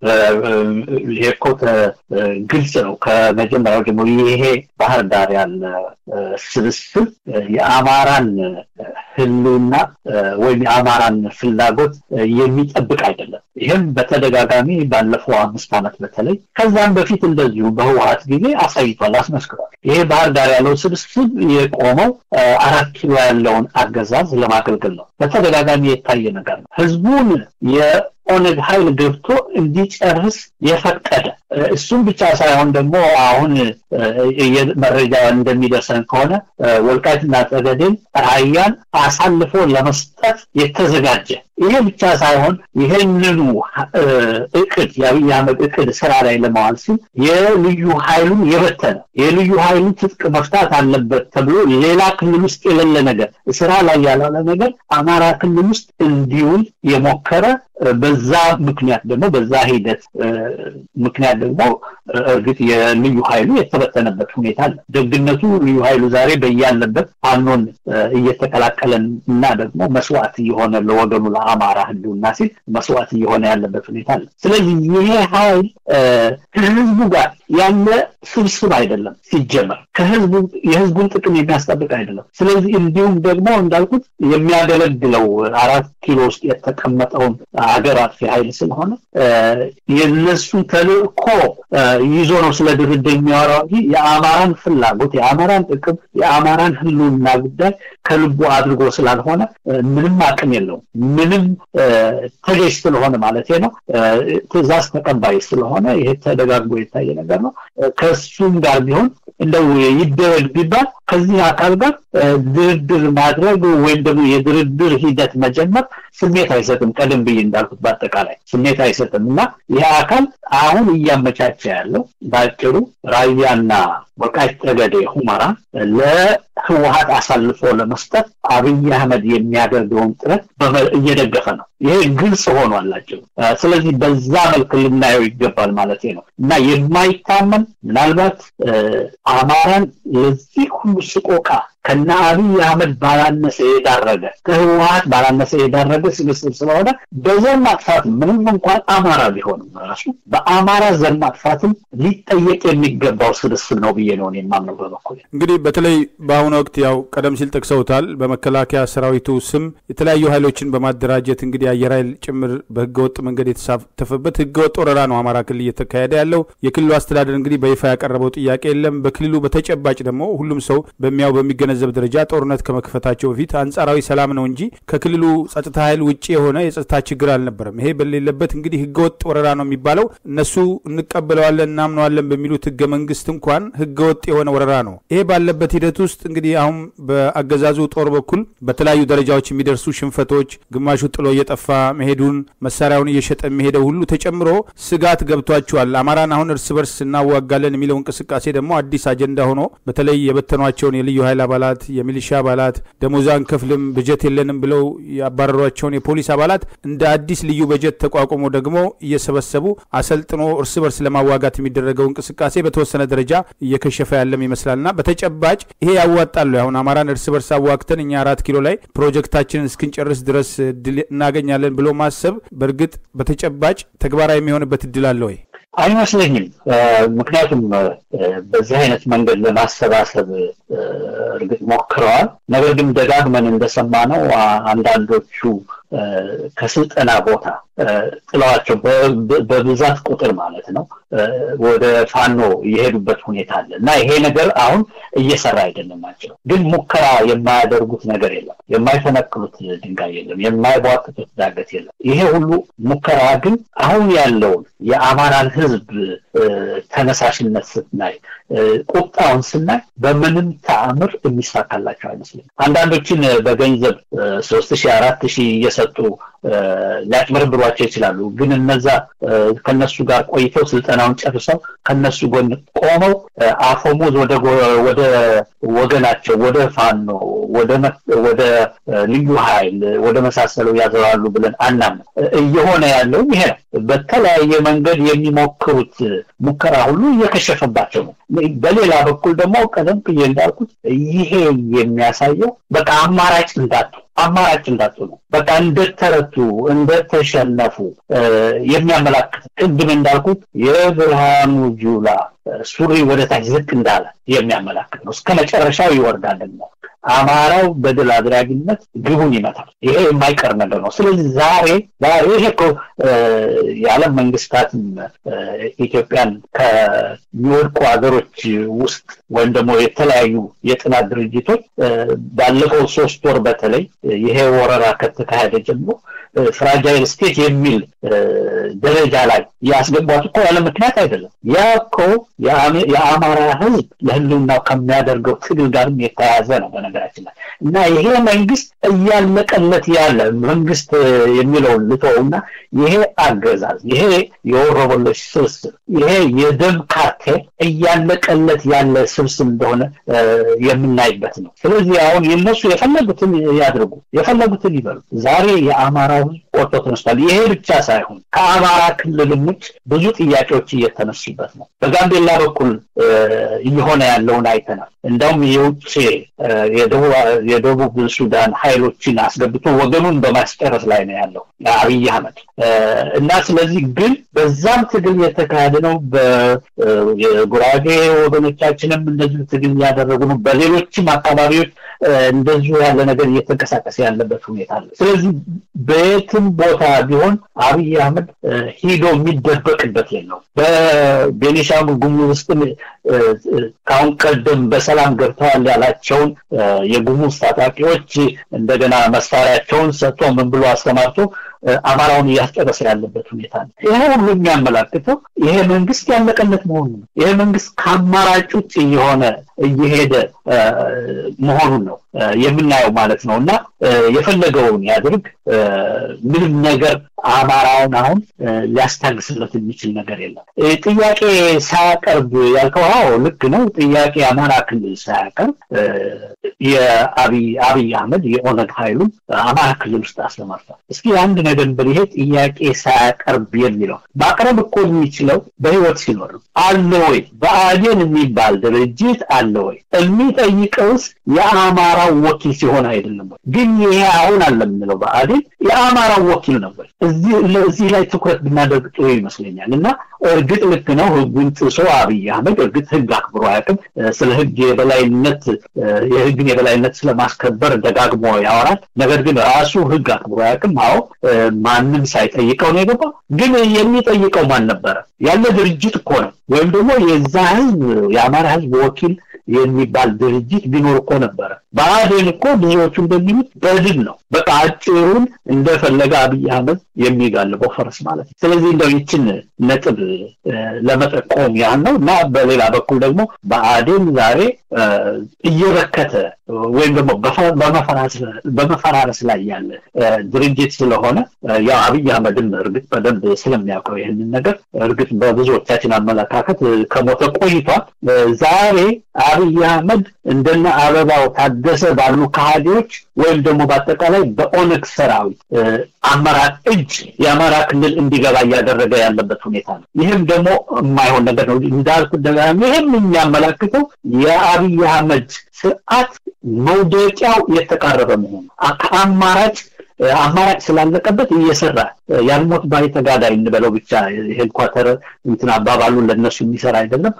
ይሄ እኮ ግልጽ ነው ከመጀመሪያው ጀምሮ ይሄ ባህር ዳር ያለ ስብስብ የአማራን ህልውና ወይም የአማራን ፍላጎት የሚጠብቅ አይደለም። ይህም በተደጋጋሚ ባለፈው አምስት ዓመት በተለይ ከዛም በፊት እንደዚሁ በህወሀት ጊዜ አሳይቷል፣ አስመስክሯል። ይሄ ባህር ዳር ያለው ስብስብ የቆመው አራት ኪሎ ያለውን አገዛዝ ለማገልገል ነው። በተደጋጋሚ የታየ ነገር ነው። ህዝቡን የኦነግ ኃይል ገብቶ እንዲጨርስ የፈቀደ እሱም ብቻ ሳይሆን ደግሞ አሁን መረጃ እንደሚደርሰን ከሆነ ወልቃይትና ጠገዴን ራያን አሳልፎ ለመስጠት የተዘጋጀ ይሄ ብቻ ሳይሆን ይህንኑ እቅድ የአብይ አህመድ እቅድ ስራ ላይ ለማዋል ሲል የልዩ ኃይሉን የበተነ የልዩ ኃይሉን ትጥቅ መፍታት አለበት ተብሎ ሌላ ክልል ውስጥ የሌለ ነገር ስራ ላይ ያላለ ነገር አማራ ክልል ውስጥ እንዲውል የሞከረ በዛ ምክንያት ደግሞ በዛ ሂደት ምክንያት ደግሞ እርግጥ የልዩ ኃይሉ የተበተነበት ሁኔታ አለ። ደግነቱ ልዩ ኃይሉ ዛሬ በያለበት ፋኖን እየተቀላቀለን እና ደግሞ መስዋዕት እየሆነ ለወገኑ ለአማራ ህልውና ሲል መስዋዕት እየሆነ ያለበት ሁኔታ አለ። ስለዚህ ይሄ ኃይል ከህዝቡ ጋር ያለ ስብስብ አይደለም ሲጀመር ከህዝቡ የህዝቡን ጥቅም የሚያስጠብቅ አይደለም። ስለዚህ እንዲሁም ደግሞ እንዳልኩት የሚያገለግለው አራት ኪሎ ውስጥ የተቀመጠውን ሀገር አጥፊ ኃይል ስለሆነ የነሱ ተልእኮ ይዞ ነው ስለ ድርድር የሚያወራው እንጂ የአማራን ፍላጎት፣ የአማራን ጥቅም፣ የአማራን ህልውና ጉዳይ ከልቡ አድርጎ ስላልሆነ ምንም አቅም የለውም። ምንም ተገዥ ስለሆነ ማለት ነው፣ ትእዛዝ ተቀባይ ስለሆነ ይሄ ተደጋግሞ የታየ ነገር ነው። ከእሱም ጋር ቢሆን እንደው ይደረግ ቢባል ከዚህ አካል ጋር ድርድር ማድረግ ወይም ደግሞ የድርድር ሂደት መጀመር ስሜት አይሰጥም። ቀደም ብዬ እንዳልኩት በአጠቃላይ ስሜት አይሰጥም እና ይህ አካል አሁን እያመቻቸ ያለው በአጭሩ ራያና ወልቃይት ጠገዴ ሁመራ ለህወሀት አሳልፎ ለመስጠት አብይ አህመድ የሚያደርገውን ጥረት እየደገፈ ነው። ይሄ ግልጽ ሆኗላቸው። ስለዚህ በዛ መልክ ልናየው ይገባል ማለት ነው እና የማይታመን ምናልባት አማራን ለዚህ ሁሉ ስቆቃ ከነ አብይ አህመድ ባላነሰ የዳረገ ከህወሀት ባላነሰ የዳረገ ስብስብ ስለሆነ በዘር ማጥፋት ምንም እንኳን አማራ ቢሆንም ራሱ በአማራ ዘር ማጥፋትም ሊጠየቅ የሚገባው ስብስብ ነው ብዬ ነው የማምነው በበኩል። እንግዲህ በተለይ በአሁኑ ወቅት ያው ቀደም ሲል ጠቅሰውታል። በመከላከያ ሰራዊቱ ስም የተለያዩ ኃይሎችን በማደራጀት እንግዲህ አየር ኃይል ጭምር በህገወጥ መንገድ የተሳተፈበት ህገወጥ ወረራ ነው አማራ ክልል እየተካሄደ ያለው። የክልሉ አስተዳደር እንግዲህ በይፋ ያቀረበው ጥያቄ የለም። በክልሉ በተጨባጭ ደግሞ ሁሉም ሰው በሚያው በሚገ ገነዘብ ደረጃ ጦርነት ከመክፈታቸው በፊት አንጻራዊ ሰላም ነው እንጂ ከክልሉ ጸጥታ ኃይል ውጭ የሆነ የጸጥታ ችግር አልነበረም። ይሄ በሌለበት እንግዲህ ህገወጥ ወረራ ነው የሚባለው እነሱ እንቀበለዋለን እናምነዋለን በሚሉት ህገ መንግስት እንኳን ህገወጥ የሆነ ወረራ ነው። ይሄ ባለበት ሂደት ውስጥ እንግዲህ አሁን በአገዛዙ ጦር በኩል በተለያዩ ደረጃዎች የሚደርሱ ሽንፈቶች፣ ግማሹ ጥሎ እየጠፋ መሄዱን መሳሪያውን እየሸጠ የሚሄደው ሁሉ ተጨምሮ ስጋት ገብቷቸዋል። አማራን አሁን እርስ በርስ እናዋጋለን የሚለው እንቅስቃሴ ደግሞ አዲስ አጀንዳ ሆኖ በተለይ የበተኗቸውን የልዩ ኃይል አባላት የሚሊሻ አባላት ደሞዝ አንከፍልም በጀት የለንም ብለው ያባረሯቸውን የፖሊስ አባላት እንደ አዲስ ልዩ በጀት ተቋቁሞ ደግሞ እየሰበሰቡ አሰልጥኖ እርስ በርስ ለማዋጋት የሚደረገው እንቅስቃሴ በተወሰነ ደረጃ እየከሸፈ ያለም ይመስላልና በተጨባጭ ይሄ ያዋጣሉ። አሁን አማራን እርስ በርስ አዋግተን እኛ አራት ኪሎ ላይ ፕሮጀክታችንን እስክንጨርስ ድረስ ድል እናገኛለን ብሎ ማሰብ በእርግጥ በተጨባጭ ተግባራዊ የሚሆንበት እድል አለ ወይ? አይመስለኝም። ምክንያቱም በዚህ አይነት መንገድ ለማሰባሰብ እርግጥ ሞክረዋል። ነገር ግን ደጋግመን እንደሰማነው አንዳንዶቹ ከስልጠና ቦታ ጥለዋቸው በብዛት ቁጥር ማለት ነው ወደ ፋኖ የሄዱበት ሁኔታ አለ እና ይሄ ነገር አሁን እየሰራ አይደለም ናቸው። ግን ሙከራ የማያደርጉት ነገር የለም፣ የማይፈነቅሉት ድንጋይ የለም፣ የማይቧጥጡት ዳገት የለም። ይሄ ሁሉ ሙከራ ግን አሁን ያለውን የአማራን ሕዝብ ተነሳሽነት ስናይ፣ ቁጣውን ስናይ በምንም ተአምር የሚሳካላቸው አይመስለኝም። አንዳንዶችን በገንዘብ ሶስት ሺህ አራት ሺህ እየሰጡ ሊያጭበረብሯቸው ይችላሉ። ግን እነዛ ከነሱ ጋር ቆይተው ስልጠናውን ጨርሰው ከነሱ ጎን ቆመው አፈሙዝ ወደ ወገናቸው ወደ ፋኖ ወደ ልዩ ኃይል ወደ መሳሰለው ያዘዋሉ ብለን አናምን። እየሆነ ያለውም ይሄ ነው። በተለያየ መንገድ የሚሞክሩት ሙከራ ሁሉ እየከሸፈባቸው ነው። በሌላ በኩል ደግሞ ቀደም ብዬ እንዳልኩት ይሄ የሚያሳየው በቃ አማራጭ እንዳጡ አማራጭ እንዳጡ ነው። በቃ እንደተረቱ እንደተሸነፉ የሚያመላክት ቅድም እንዳልኩት የብርሃኑ ጁላ ሱሪ ወደ ታች ዝቅ እንዳለ የሚያመላክት ነው። እስከ መጨረሻው ይወርዳል ነው አማራው በድል አድራጊነት ግቡን ይመታል። ይሄ የማይቀር ነገር ነው። ስለዚህ ዛሬ ዛሬ ይሄ እኮ የዓለም መንግስታትም ኢትዮጵያን ከሚወድቁ ሀገሮች ውስጥ ወይም ደግሞ የተለያዩ የጥናት ድርጅቶች ባለፈው ሶስት ወር በተለይ ይሄ ወረራ ከተካሄደ ጀምሮ ፍራጃይል ስቴት የሚል ደረጃ ላይ ያስገቧት እኮ ያለ ምክንያት አይደለም። ያ እኮ የአማራ ህዝብ ለህልውናው ከሚያደርገው ትግል ጋርም የተያያዘ ነው በነገራችን ላይ እና ይሄ መንግስት እያለቀለት ያለ መንግስት የሚለውን ልተውና ይሄ አገዛዝ ይሄ የወሮበሎች ስብስብ ይሄ የደም ካርቴል እያለቀለት ያለ ስብስብ እንደሆነ የምናይበት ነው። ስለዚህ አሁን የነሱ የፈለጉትን ያድርጉ፣ የፈለጉትን ይበሉ። ዛሬ የአማራው ህዝብ ቆርጦ ተነስቷል። ይሄ ብቻ ሳይሆን ከአማራ ክልልም ውጭ ብዙ ጥያቄዎች እየተነሱበት ነው። በጋምቤላ በኩል እየሆነ ያለውን አይተናል። እንዳውም የውጭ የደቡብ ሱዳን ኃይሎችን አስገብቶ ወገኑን በማስጨረስ ላይ ነው ያለው አብይ አህመድ እና ስለዚህ ግን በዛም ትግል የተካሄደ ነው። የጉራጌ ወገኖቻችንም እንደዚሁ ትግል እያደረጉ ነው። በሌሎችም አካባቢዎች እንደዚሁ ያለ ነገር እየተንቀሳቀሰ ያለበት ሁኔታ አለ። ስለዚህ በየትም ቦታ ቢሆን አብይ አህመድ ሂዶ የሚደበቅበት የለውም። በቤኒሻንጉል ጉሙዝ ውስጥም ከአሁን ቀደም በሰላም ገብተዋል ያላቸውን የጉሙዝ ታጣቂዎች እንደገና መሳሪያቸውን ሰጥቶ ምን ብሎ አስተማርቶ አማራውን እያስጨረሰ ያለበት ሁኔታ ነው። ይሄ ሁሉ የሚያመላክተው ይሄ መንግስት ያለቀለት መሆኑ ነው። ይሄ መንግስት ከአማራጭ ውጭ እየሆነ እየሄደ መሆኑን ነው የምናየው ማለት ነው እና የፈለገውን ያድርግ ምንም ነገር አማራውን አሁን ሊያስታግስለት የሚችል ነገር የለም። ጥያቄ ሳያቀርብ ያልከው አዎ ልክ ነው። ጥያቄ አማራ ክልል ሳያቀርብ የአብይ አህመድ የኦነግ ኃይሉን አማራ ክልል ውስጥ አሰማርቷል። እስኪ አንድ ነገር በል ይሄ ጥያቄ ሳያቀርብ የሚለው ማቅረብ እኮ የሚችለው በህይወት ሲኖር ነው። አለ ወይ ብአዴን የሚባል ድርጅት አለ ወይ? የሚጠይቀውስ የአማራው ወኪል ሲሆን አይደለም ወይ? ግን ይሄ አሁን አለ የምንለው ብአዴን የአማራው ወኪል ነው ወይ? እዚህ ላይ ትኩረት ብናደርግ ጥሩ ይመስለኛል እና እርግጥ ልክ ነው። ህጉን ጥሶ አብይ አህመድ እርግጥ ህግ አክብሮ አያውቅም። ስለ ህግ የበላይነት የህግን የበላይነት ስለማስከበር ደጋግሞ ያወራል። ነገር ግን ራሱ ህግ አክብሮ አያውቅም። አዎ ማንም ሳይጠይቀው ነው የገባው። ግን የሚጠይቀው ማን ነበረ? ያለ ድርጅት እኮ ነው። ወይም ደግሞ የዛ ህዝብ የአማራ ህዝብ ወኪል የሚባል ድርጅት ቢኖር እኮ ነበረ። ብአዴን እኮ ብዙዎቹ እንደሚሉት በድል ነው። በቃ አጭሩን እንደፈለገ አብይ አህመድ የሚጋልበው ፈረስ ማለት ነው። ስለዚህ እንደው ይችን ነጥብ ለመጠቆም ያህል ነው እና በሌላ በኩል ደግሞ ብአዴን ዛሬ እየበከተ ወይም ደግሞ በመፈራረስ ላይ ያለ ድርጅት ስለሆነ ያው አብይ አህመድም እርግጥ በደንብ ስለሚያውቀው ይህንን ነገር እርግጥ በብዙዎቻችን አመለካከት ከሞተ ቆይቷል። ዛሬ አብይ አህመድ እንደነ አበባው ታደሰ ባሉ ከሃዲዎች ወይም ደግሞ በአጠቃላይ በኦነግ ሰራዊት አመራር እጅ የአማራ ክልል እንዲገባ እያደረገ ያለበት ሁኔታ ነው። ይህም ደግሞ የማይሆን ነገር ነው እንዳልኩት ደጋግሜ ይህም የሚያመላክተው የአብይ አህመድ ስርዓት መውደቂያው የተቃረበ መሆኑ ከአማራጭ አማራጭ ስላለቀበት እየሰራ ያልሞት ባይ ተጋዳይ እንበለው ብቻ ሄድኳተር እንትን አባባሉ ለነሱ የሚሰራ አይደለም።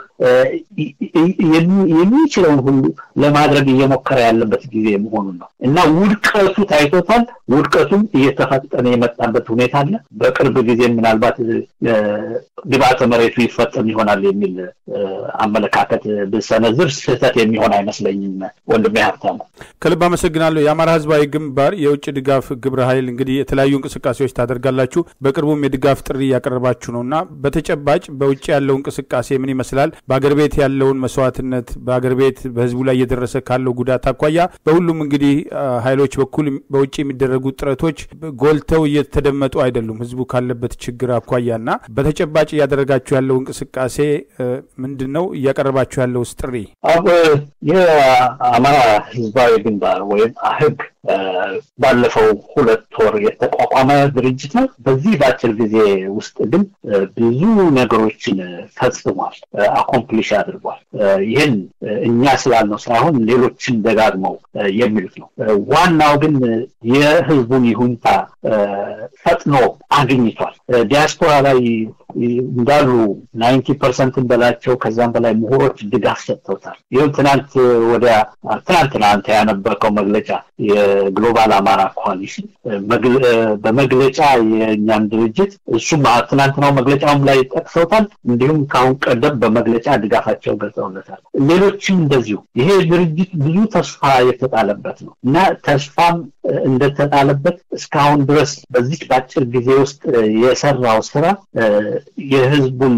የሚችለውን ሁሉ ለማድረግ እየሞከረ ያለበት ጊዜ መሆኑን ነው እና ውድቀቱ ታይቶታል። ውድቀቱም እየተፈጠነ የመጣበት ሁኔታ አለ። በቅርብ ጊዜ ምናልባት ግብዓተ መሬቱ ይፈጸም ይሆናል የሚል አመለካከት ብሰነዝር ስህተት የሚሆን አይመስለኝም። ወንድሜ ሀብታሙ ከልብ አመሰግናለሁ። የአማራ ህዝባዊ ግንባር የውጭ ድጋፍ ግብረ ኃይል እንግዲህ የተለያዩ እንቅስቃሴዎች ታደርጋላችሁ። በቅርቡም የድጋፍ ጥሪ እያቀረባችሁ ነው እና በተጨባጭ በውጭ ያለው እንቅስቃሴ ምን ይመስላል? በአገር ቤት ያለውን መስዋዕትነት፣ በአገር ቤት በህዝቡ ላይ እየደረሰ ካለው ጉዳት አኳያ በሁሉም እንግዲህ ኃይሎች በኩል በውጭ የሚደረጉ ጥረቶች ጎልተው እየተደመጡ አይደሉም ህዝቡ ካለበት ችግር አኳያ እና በተጨባጭ እያደረጋችሁ ያለው እንቅስቃሴ ምንድን ነው? እያቀረባችሁ ያለውስ ጥሪ? የአማራ ህዝባዊ ግንባር ወይም አህግ ባለፈው ሁለት ወር የተቋቋመ ድርጅት ነው። በዚህ በአጭር ጊዜ ውስጥ ግን ብዙ ነገሮችን ፈጽሟል፣ አኮምፕሊሽ አድርጓል። ይህን እኛ ስላልነው ሳይሆን ሌሎችን ደጋግመው የሚሉት ነው። ዋናው ግን የህዝቡን ይሁንታ ፈጥኖ አግኝቷል። ዲያስፖራ ላይ እንዳሉ ናይንቲ ፐርሰንትን በላቸው ከዛም በላይ ምሁሮች ድጋፍ ሰጥተውታል። ይህም ትናንት ወዲያ ትናንትና አንተ ያነበርከው መግለጫ የግሎባል አማራ ኮaliሽን በመግለጫ የእኛን ድርጅት እሱም ትናንትናው መግለጫውም ላይ ጠቅሰውታል። እንዲሁም ከአሁን ቀደም በመግለጫ ድጋፋቸው ገልጸውለታል። ሌሎችም እንደዚሁ ይሄ ድርጅት ብዙ ተስፋ የተጣለበት ነው እና ተስፋም እንደተጣለበት እስካሁን ድረስ በዚህ በአጭር ጊዜ ውስጥ የሰራው ስራ የህዝቡን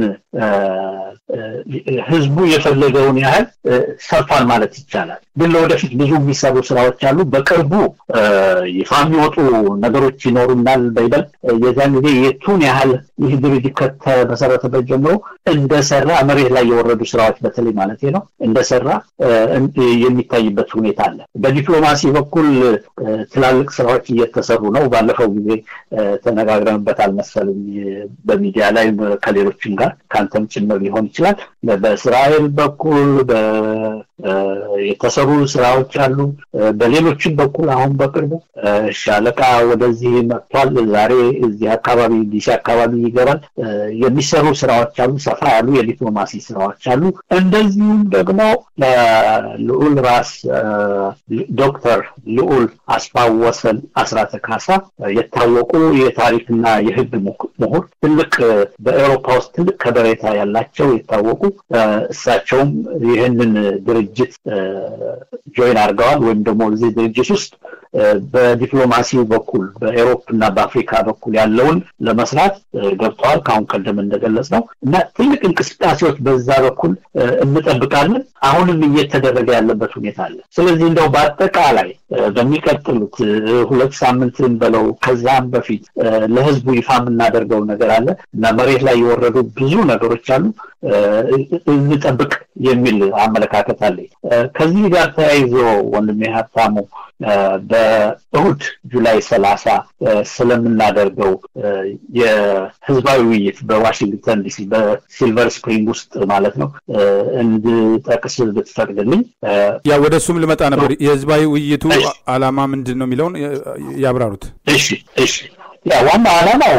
ህዝቡ የፈለገውን ያህል ሰርቷል ማለት ይቻላል። ግን ለወደፊት ብዙ የሚሰሩ ስራዎች አሉ። በቅርቡ ይፋ የሚወጡ ነገሮች ይኖሩናል። በይበልጥ የዚያን ጊዜ የቱን ያህል ይህ ድርጅት ከተመሰረተበት ጀምሮ እንደሰራ መሬት ላይ የወረዱ ስራዎች በተለይ ማለት ነው እንደሰራ የሚታይበት ሁኔታ አለ። በዲፕሎማሲ በኩል ትላልቅ ስራዎች እየተሰሩ ነው። ባለፈው ጊዜ ተነጋግረንበታል መሰለኝ በሚዲያ ላይ ከሌሎችም ጋር ከአንተም ጭምር ሊሆን ይችላል። በእስራኤል በኩል የተሰሩ ስራዎች አሉ። በሌሎችም በኩል አሁን በቅርቡ ሻለቃ ወደዚህ መጥቷል። ዛሬ እዚህ አካባቢ ዲሲ አካባቢ ይገባል። የሚሰሩ ስራዎች አሉ። ሰፋ ያሉ የዲፕሎማሲ ስራዎች አሉ። እንደዚሁም ደግሞ ልዑል ራስ ዶክተር ልዑል አስፋወሰን አስራተ ካሳ የታወቁ የታሪክና የህግ ምሁር ትልቅ በኤውሮፓ ውስጥ ትልቅ ከበሬታ ያላቸው የታወቁ እሳቸውም ይህንን ድርጅት ጆይን አድርገዋል ወይም ደግሞ እዚህ ድርጅት ውስጥ በዲፕሎማሲው በኩል በኤሮፕ እና በአፍሪካ በኩል ያለውን ለመስራት ገብተዋል። ከአሁን ቀደም እንደገለጽ ነው እና ትልቅ እንቅስቃሴዎች በዛ በኩል እንጠብቃለን። አሁንም እየተደረገ ያለበት ሁኔታ አለ። ስለዚህ እንደው በአጠቃላይ በሚቀጥሉት ሁለት ሳምንትን በለው ከዛም በፊት ለህዝቡ ይፋ የምናደርገው ነገር አለ እና መሬት ላይ የወረዱ ብዙ ነገሮች አሉ። እንጠብቅ የሚል አመለካከት አለኝ። ከዚህ ጋር ተያይዞ ወንድሜ ሀብታሙ በእሁድ ጁላይ ሰላሳ ስለምናደርገው የህዝባዊ ውይይት በዋሽንግተን ዲሲ በሲልቨር ስፕሪንግ ውስጥ ማለት ነው እንድጠቅስ ብትፈቅድልኝ። ያ ወደ እሱም ልመጣ ነበር። የህዝባዊ ውይይቱ አላማ ምንድን ነው የሚለውን ያብራሩት። እሺ እሺ። ያ ዋና ዓላማው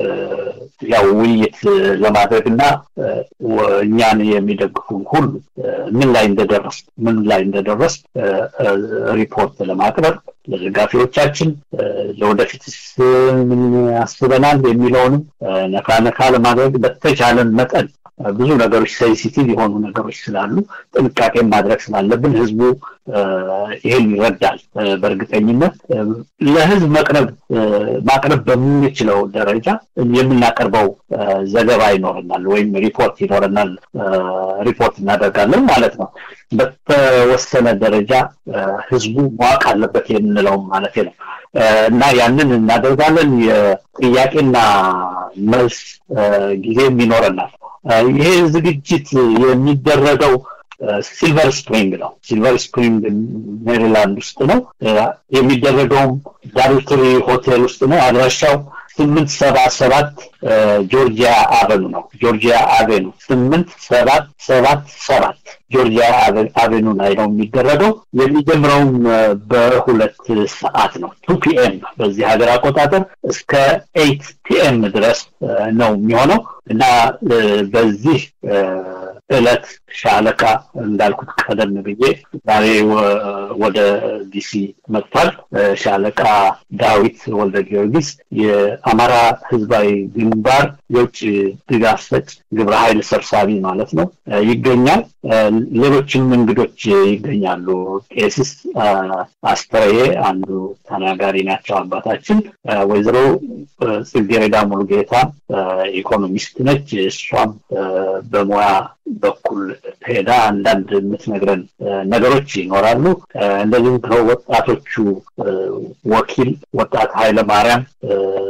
ያው ውይይት ለማድረግ እና እኛን የሚደግፉ ሁሉ ምን ላይ እንደደረስ ምን ላይ እንደደረስ ሪፖርት ለማቅረብ ለደጋፊዎቻችን ለወደፊት ምን አስበናል የሚለውንም ነካ ነካ ለማድረግ በተቻለን መጠን ብዙ ነገሮች ሴንሲቲቭ የሆኑ ነገሮች ስላሉ ጥንቃቄ ማድረግ ስላለብን ህዝቡ ይሄን ይረዳል። በእርግጠኝነት ለህዝብ መቅረብ ማቅረብ በምንችለው ደረጃ የምናቀርበው ዘገባ ይኖረናል ወይም ሪፖርት ይኖረናል፣ ሪፖርት እናደርጋለን ማለት ነው። በተወሰነ ደረጃ ህዝቡ ማወቅ አለበት የምንለውም ማለት ነው እና ያንን እናደርጋለን። የጥያቄና መልስ ጊዜም ይኖረናል። ይሄ ዝግጅት የሚደረገው ሲልቨር ስፕሪንግ ነው። ሲልቨር ስፕሪንግ ሜሪላንድ ውስጥ ነው የሚደረገውም ዳርትሪ ሆቴል ውስጥ ነው። አድራሻው ስምንት ሰባ ሰባት ጆርጂያ አቨኑ ነው። ጆርጂያ አቬኑ ስምንት ሰባት ሰባት ሰባት ጆርጂያ አቬኑ ላይ ነው የሚደረገው። የሚጀምረውም በሁለት ሰዓት ነው ቱ ፒኤም በዚህ ሀገር አቆጣጠር እስከ ኤይት ፒኤም ድረስ ነው የሚሆነው እና በዚህ እለት ሻለቃ እንዳልኩት ቀደም ብዬ ዛሬ ወደ ዲሲ መጥቷል። ሻለቃ ዳዊት ወልደ ጊዮርጊስ የአማራ ህዝባዊ ግንባር የውጭ ድጋፍ ሰጭ ግብረ ኃይል ሰብሳቢ ማለት ነው ይገኛል። ሌሎችም እንግዶች ይገኛሉ። ቄሲስ አስተረዬ አንዱ ተናጋሪ ናቸው። አባታችን ወይዘሮ ጽጌረዳ ሙሉጌታ ኢኮኖሚስት ነች። እሷም በሙያ በኩል ሄዳ አንዳንድ የምትነግረን ነገሮች ይኖራሉ። እንደዚሁም ከወጣቶቹ ወኪል ወጣት ኃይለ ማርያም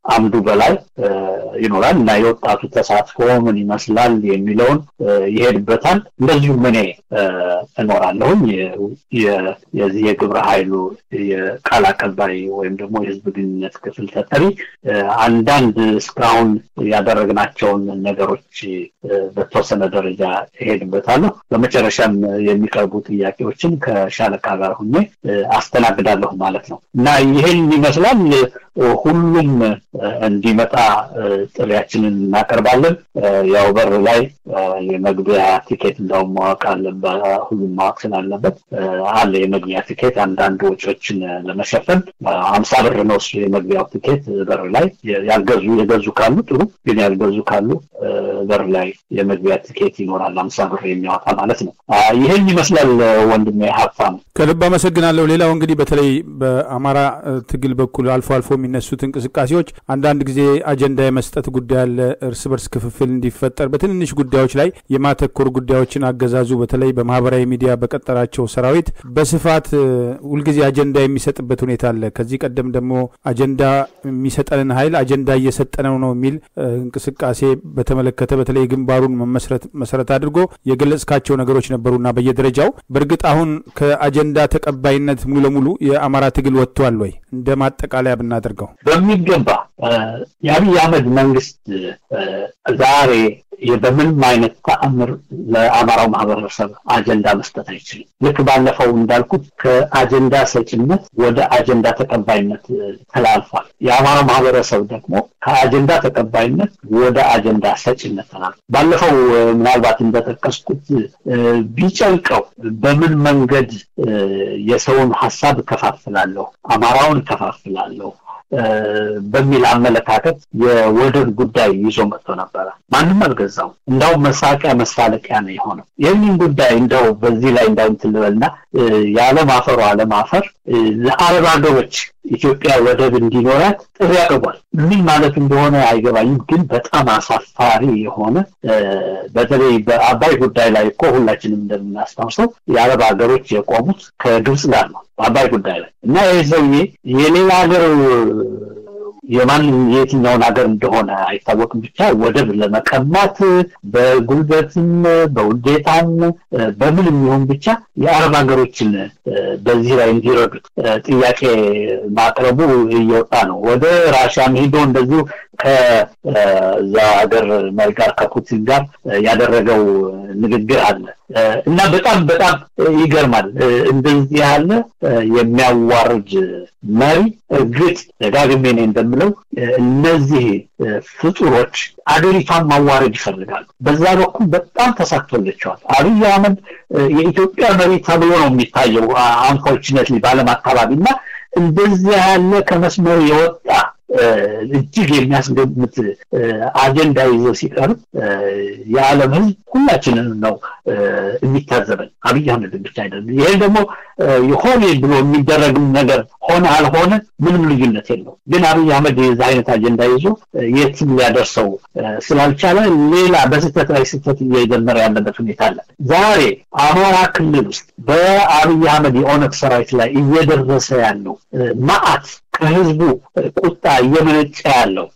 አምዱ በላይ ይኖራል እና የወጣቱ ተሳትፎ ምን ይመስላል የሚለውን ይሄድበታል። እንደዚሁም እኔ እኖራለሁኝ የዚህ የግብረ ኃይሉ የቃል አቀባይ ወይም ደግሞ የህዝብ ግንኙነት ክፍል ተጠሪ አንዳንድ እስካሁን ያደረግናቸውን ነገሮች በተወሰነ ደረጃ እሄድበታለሁ። በመጨረሻም የሚቀርቡ ጥያቄዎችን ከሻለቃ ጋር ሁኜ አስተናግዳለሁ ማለት ነው እና ይህን ይመስላል። ሁሉም እንዲመጣ ጥሪያችንን እናቀርባለን። ያው በር ላይ የመግቢያ ቲኬት እንዳውም ማወቅ አለበት፣ ሁሉም ማወቅ ስላለበት አለ የመግቢያ ቲኬት። አንዳንድ ወጪዎችን ለመሸፈን አምሳ ብር ነው እሱ የመግቢያው ቲኬት በር ላይ ያልገዙ የገዙ ካሉ ጥሩ፣ ግን ያልገዙ ካሉ በር ላይ የመግቢያ ቲኬት ይኖራል፣ አምሳ ብር የሚያወጣ ማለት ነው። ይህን ይመስላል ወንድሜ ሀብታም። ከልብ አመሰግናለሁ። ሌላው እንግዲህ በተለይ በአማራ ትግል በኩል አልፎ አልፎ የሚነሱት እንቅስቃሴዎች አንዳንድ ጊዜ አጀንዳ የመስጠት ጉዳይ አለ። እርስ በርስ ክፍፍል እንዲፈጠር በትንንሽ ጉዳዮች ላይ የማተኮር ጉዳዮችን አገዛዙ በተለይ በማህበራዊ ሚዲያ በቀጠራቸው ሰራዊት በስፋት ሁልጊዜ አጀንዳ የሚሰጥበት ሁኔታ አለ። ከዚህ ቀደም ደግሞ አጀንዳ የሚሰጠንን ኃይል አጀንዳ እየሰጠነው ነው የሚል እንቅስቃሴ በተመለከተ በተለይ ግንባሩን መመስረት መሰረት አድርጎ የገለጽካቸው ነገሮች ነበሩና በየደረጃው በእርግጥ አሁን ከአጀንዳ ተቀባይነት ሙሉ ለሙሉ የአማራ ትግል ወጥቷል ወይ? እንደ ማጠቃለያ ብናደርገው በሚገባ የአብይ አህመድ መንግስት ዛሬ በምንም አይነት ተአምር ለአማራው ማህበረሰብ አጀንዳ መስጠት አይችልም። ልክ ባለፈው እንዳልኩት ከአጀንዳ ሰጭነት ወደ አጀንዳ ተቀባይነት ተላልፏል። የአማራው ማህበረሰብ ደግሞ ከአጀንዳ ተቀባይነት ወደ አጀንዳ ሰጭነት ተላልፏል። ባለፈው ምናልባት እንደጠቀስኩት ቢጨንቀው በምን መንገድ የሰውን ሀሳብ እከፋፍላለሁ፣ አማራውን እከፋፍላለሁ በሚል አመለካከት የወደብ ጉዳይ ይዞ መጥቶ ነበረ። ማንም አልገዛው። እንዳውም መሳቂያ መሳለቂያ ነው የሆነው። ይህንን ጉዳይ እንደው በዚህ ላይ እንዳው እንትን ልበልና የአለማፈሩ አለማፈር ለአረብ ሀገሮች ኢትዮጵያ ወደብ እንዲኖራት ጥሪ አቅርቧል። ምን ማለት እንደሆነ አይገባኝም፣ ግን በጣም አሳፋሪ የሆነ በተለይ በአባይ ጉዳይ ላይ እኮ ሁላችንም እንደምናስታውሰው የአረብ ሀገሮች የቆሙት ከግብፅ ጋር ነው በአባይ ጉዳይ ላይ እና ይህ ሰውዬ የሌላ ሀገር የማንም የየትኛውን ሀገር እንደሆነ አይታወቅም። ብቻ ወደብ ለመቀማት በጉልበትም በውዴታም በምን የሚሆን ብቻ የአረብ ሀገሮችን በዚህ ላይ እንዲረዱት ጥያቄ ማቅረቡ እየወጣ ነው። ወደ ራሽያም ሄዶ እንደዚሁ ከዛ ሀገር መሪ ጋር ከፑቲን ጋር ያደረገው ንግግር አለ እና በጣም በጣም ይገርማል። እንደዚህ ያለ የሚያዋርድ መሪ እርግጥ ደጋግሜ እኔ እንደምለው እነዚህ ፍጡሮች አገሪቷን ማዋረድ ይፈልጋሉ። በዛ በኩል በጣም ተሳክቶላቸዋል። አብይ አህመድ የኢትዮጵያ መሪ ተብሎ ነው የሚታየው አንፎርችነትሊ በዓለም አካባቢ እና እንደዚህ ያለ ከመስመሩ የወጣ እጅግ የሚያስገምት አጀንዳ ይዞ ሲቀርብ የዓለም ሕዝብ ሁላችንን ነው የሚታዘበን። አብይ አህመድን ብቻ አይደለም። ይሄ ደግሞ ሆኔ ብሎ የሚደረግም ነገር ሆነ አልሆነ ምንም ልዩነት የለው። ግን አብይ አህመድ የዛ አይነት አጀንዳ ይዞ የትም ሊያደርሰው ስላልቻለ ሌላ በስህተት ላይ ስህተት እየጀመረ ያለበት ሁኔታ አለ። ዛሬ አማራ ክልል ውስጥ በአብይ አህመድ የኦነግ ሰራዊት ላይ እየደረሰ ያለው መዓት ከህዝቡ ቁጣ እየመነጨ ያለው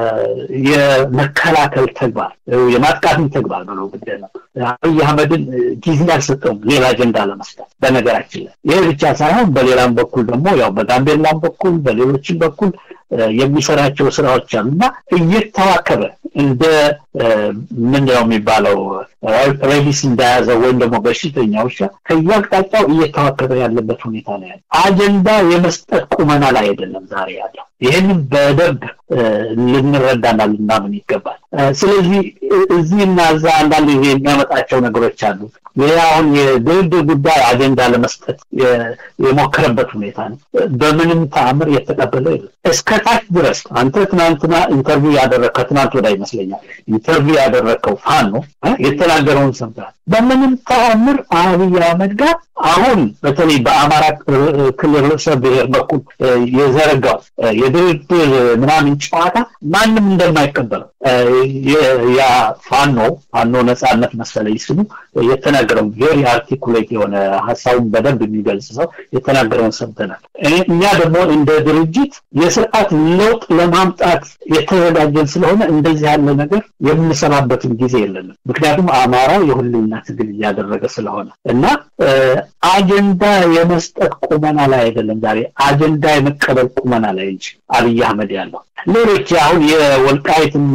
የመከላከል ተግባር የማጥቃትን ተግባር ብሎ ግድ ነው። አብይ አህመድን ጊዜ አልሰጠውም ሌላ አጀንዳ ለመስጠት። በነገራችን ላይ ይህ ብቻ ሳይሆን በሌላም በኩል ደግሞ ያው በጋምቤላም በኩል በሌሎችም በኩል የሚሰራቸው ስራዎች አሉ እና እየተዋከበ እንደ ምንድነው የሚባለው ሬዲስ እንደያዘ ወይም ደግሞ በሽተኛ ውሻ ከየአቅጣጫው እየተዋከበ ያለበት ሁኔታ ነው ያለ። አጀንዳ የመስጠት ቁመና ላይ አይደለም ዛሬ ያለው። ይህንን በደንብ ልንረዳና ልናምን ይገባል። ስለዚህ እዚህና እዛ አንዳንድ ጊዜ የሚያመጣቸው ነገሮች አሉ። ይህ አሁን የድርድር ጉዳይ አጀንዳ ለመስጠት የሞከረበት ሁኔታ ነው። በምንም ተአምር የተቀበለው የለም። እስከ ታች ድረስ አንተ ትናንትና ኢንተርቪው ያደረግ ከትናንት ወዳ ይመስለኛል ኢንተርቪው ያደረግከው ፋኖ የተናገረውን ሰምተሃል። በምንም ተአምር አብይ አህመድ ጋር አሁን በተለይ በአማራ ክልል ርዕሰ ብሔር በኩል የዘረጋው የድርድር ምናምን ጨዋታ ማንም እንደማይቀበለው ያ ፋኖ ፋኖ ነጻነት መሰለኝ ስሙ የተናገረው ቬሪ አርቲኩሌት የሆነ ሀሳቡን በደንብ የሚገልጽ ሰው የተናገረውን ሰምተናል። እኛ ደግሞ እንደ ድርጅት የስርዓት ለውጥ ለማምጣት የተዘጋጀን ስለሆነ እንደዚህ ያለ ነገር የምንሰማበትን ጊዜ የለንም። ምክንያቱም አማራው የሁሉና ትግል እያደረገ ስለሆነ እና አጀንዳ የመስጠት ቁመና ላይ አይደለም ዛሬ አጀንዳ የመቀበል ቁመና ላይ እንጂ አብይ አህመድ ያለው ሌሎች አሁን የወልቃይትና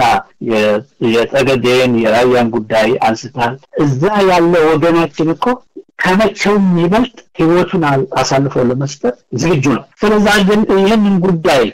የጠገዴን የራያን ጉዳይ አንስታል። እዛ ያለ ወገናችን እኮ ከመቼውም ይበልጥ ህይወቱን አሳልፎ ለመስጠት ዝግጁ ነው። ስለዚህ ይህንን ጉዳይ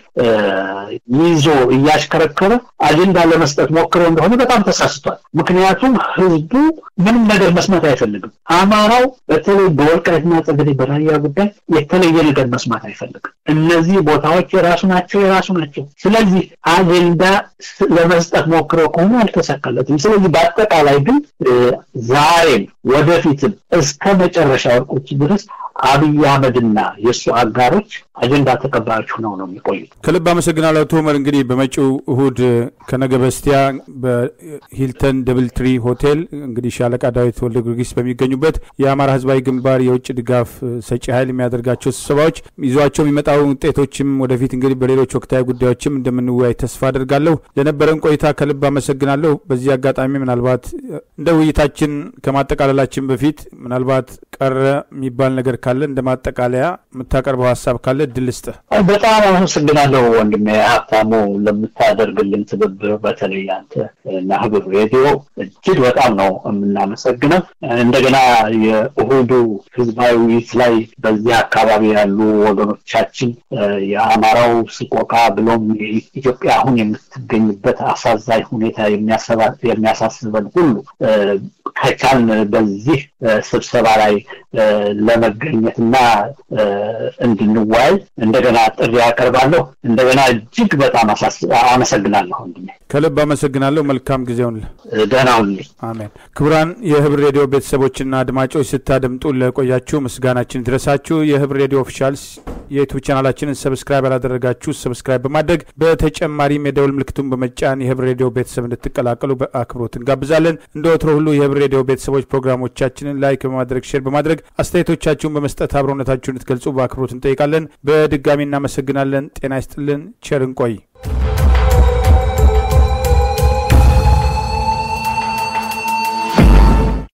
ይዞ እያሽከረከረ አጀንዳ ለመስጠት ሞክሮ እንደሆነ በጣም ተሳስቷል። ምክንያቱም ህዝቡ ምንም ነገር መስማት አይፈልግም። አማራው በተለይ በወልቃይትና ጠገዴ በራያ ጉዳይ የተለየ ነገር መስማት አይፈልግም። እነዚህ ቦታዎች የራሱ ናቸው የራሱ ናቸው። ስለዚህ አጀንዳ ለመስጠት ሞክሮ ከሆነ አልተሳካለትም። ስለዚህ በአጠቃላይ ግን ዛሬም ወደፊትም እስከ መጨረሻ ወርቆች ድረስ አብይ አህመድና የእሱ አጋሮች አጀንዳ ተቀባዮች ሆነው ነው የሚቆዩት። ከልብ አመሰግናለሁ አቶ ኡመር። እንግዲህ በመጪው እሁድ ከነገ በስቲያ በሂልተን ደብል ትሪ ሆቴል እንግዲህ ሻለቃ ዳዊት ወልደ ጊዮርጊስ በሚገኙበት የአማራ ህዝባዊ ግንባር የውጭ ድጋፍ ሰጪ ኃይል የሚያደርጋቸው ስብሰባዎች ይዟቸው የሚመጣው ውጤቶችም ወደፊት እንግዲህ በሌሎች ወቅታዊ ጉዳዮችም እንደምንወያይ ተስፋ አድርጋለሁ። ለነበረን ቆይታ ከልብ አመሰግናለሁ። በዚህ አጋጣሚ ምናልባት እንደ ውይይታችን ከማጠቃለላችን በፊት ምናልባት ቀረ የሚባል ነገር ካለ እንደ ማጠቃለያ የምታቀርበው ሀሳብ ካለ እድል ስጥህ። በጣም አመሰግናለሁ ወንድሜ ሀብታሙ ለምታደርግልን ትብብር፣ በተለይ አንተ እና ህብር ሬዲዮ እጅግ በጣም ነው የምናመሰግነው። እንደገና የእሁዱ ህዝባዊ ውይይት ላይ በዚህ አካባቢ ያሉ ወገኖቻችን የአማራው ስቆቃ ብሎም ኢትዮጵያ አሁን የምትገኝበት አሳዛኝ ሁኔታ የሚያሳስበን ሁሉ ከቻልን በዚህ ስብሰባ ላይ ለመገኘትና እንድንወያይ እንደገና ጥሪ ያቀርባለሁ። እንደገና እጅግ በጣም አመሰግናለሁ ወንድሜ። ከልብ አመሰግናለሁ። መልካም ጊዜውን። ደህና ሁኑልኝ። አሜን። ክቡራን የህብር ሬዲዮ ቤተሰቦችና አድማጮች ስታደምጡ ለቆያችሁ ምስጋናችን ድረሳችሁ። የህብር ሬዲዮ ኦፊሻልስ የዩቱብ ቻናላችንን ሰብስክራይብ ያላደረጋችሁ ሰብስክራይብ በማድረግ በተጨማሪም የደውል ምልክቱን በመጫን የህብር ሬዲዮ ቤተሰብ እንድትቀላቀሉ በአክብሮት እንጋብዛለን። እንደ ወትሮ ሁሉ የህብር ሬዲዮ ቤተሰቦች ፕሮግራሞቻችንን ላይክ በማድረግ ሼር በማድረግ አስተያየቶቻችሁን በመስጠት አብሮነታችሁን እንድትገልጹ በአክብሮት እንጠይቃለን። በድጋሚ እናመሰግናለን። ጤና ይስጥልን። ቸር እንቆይ።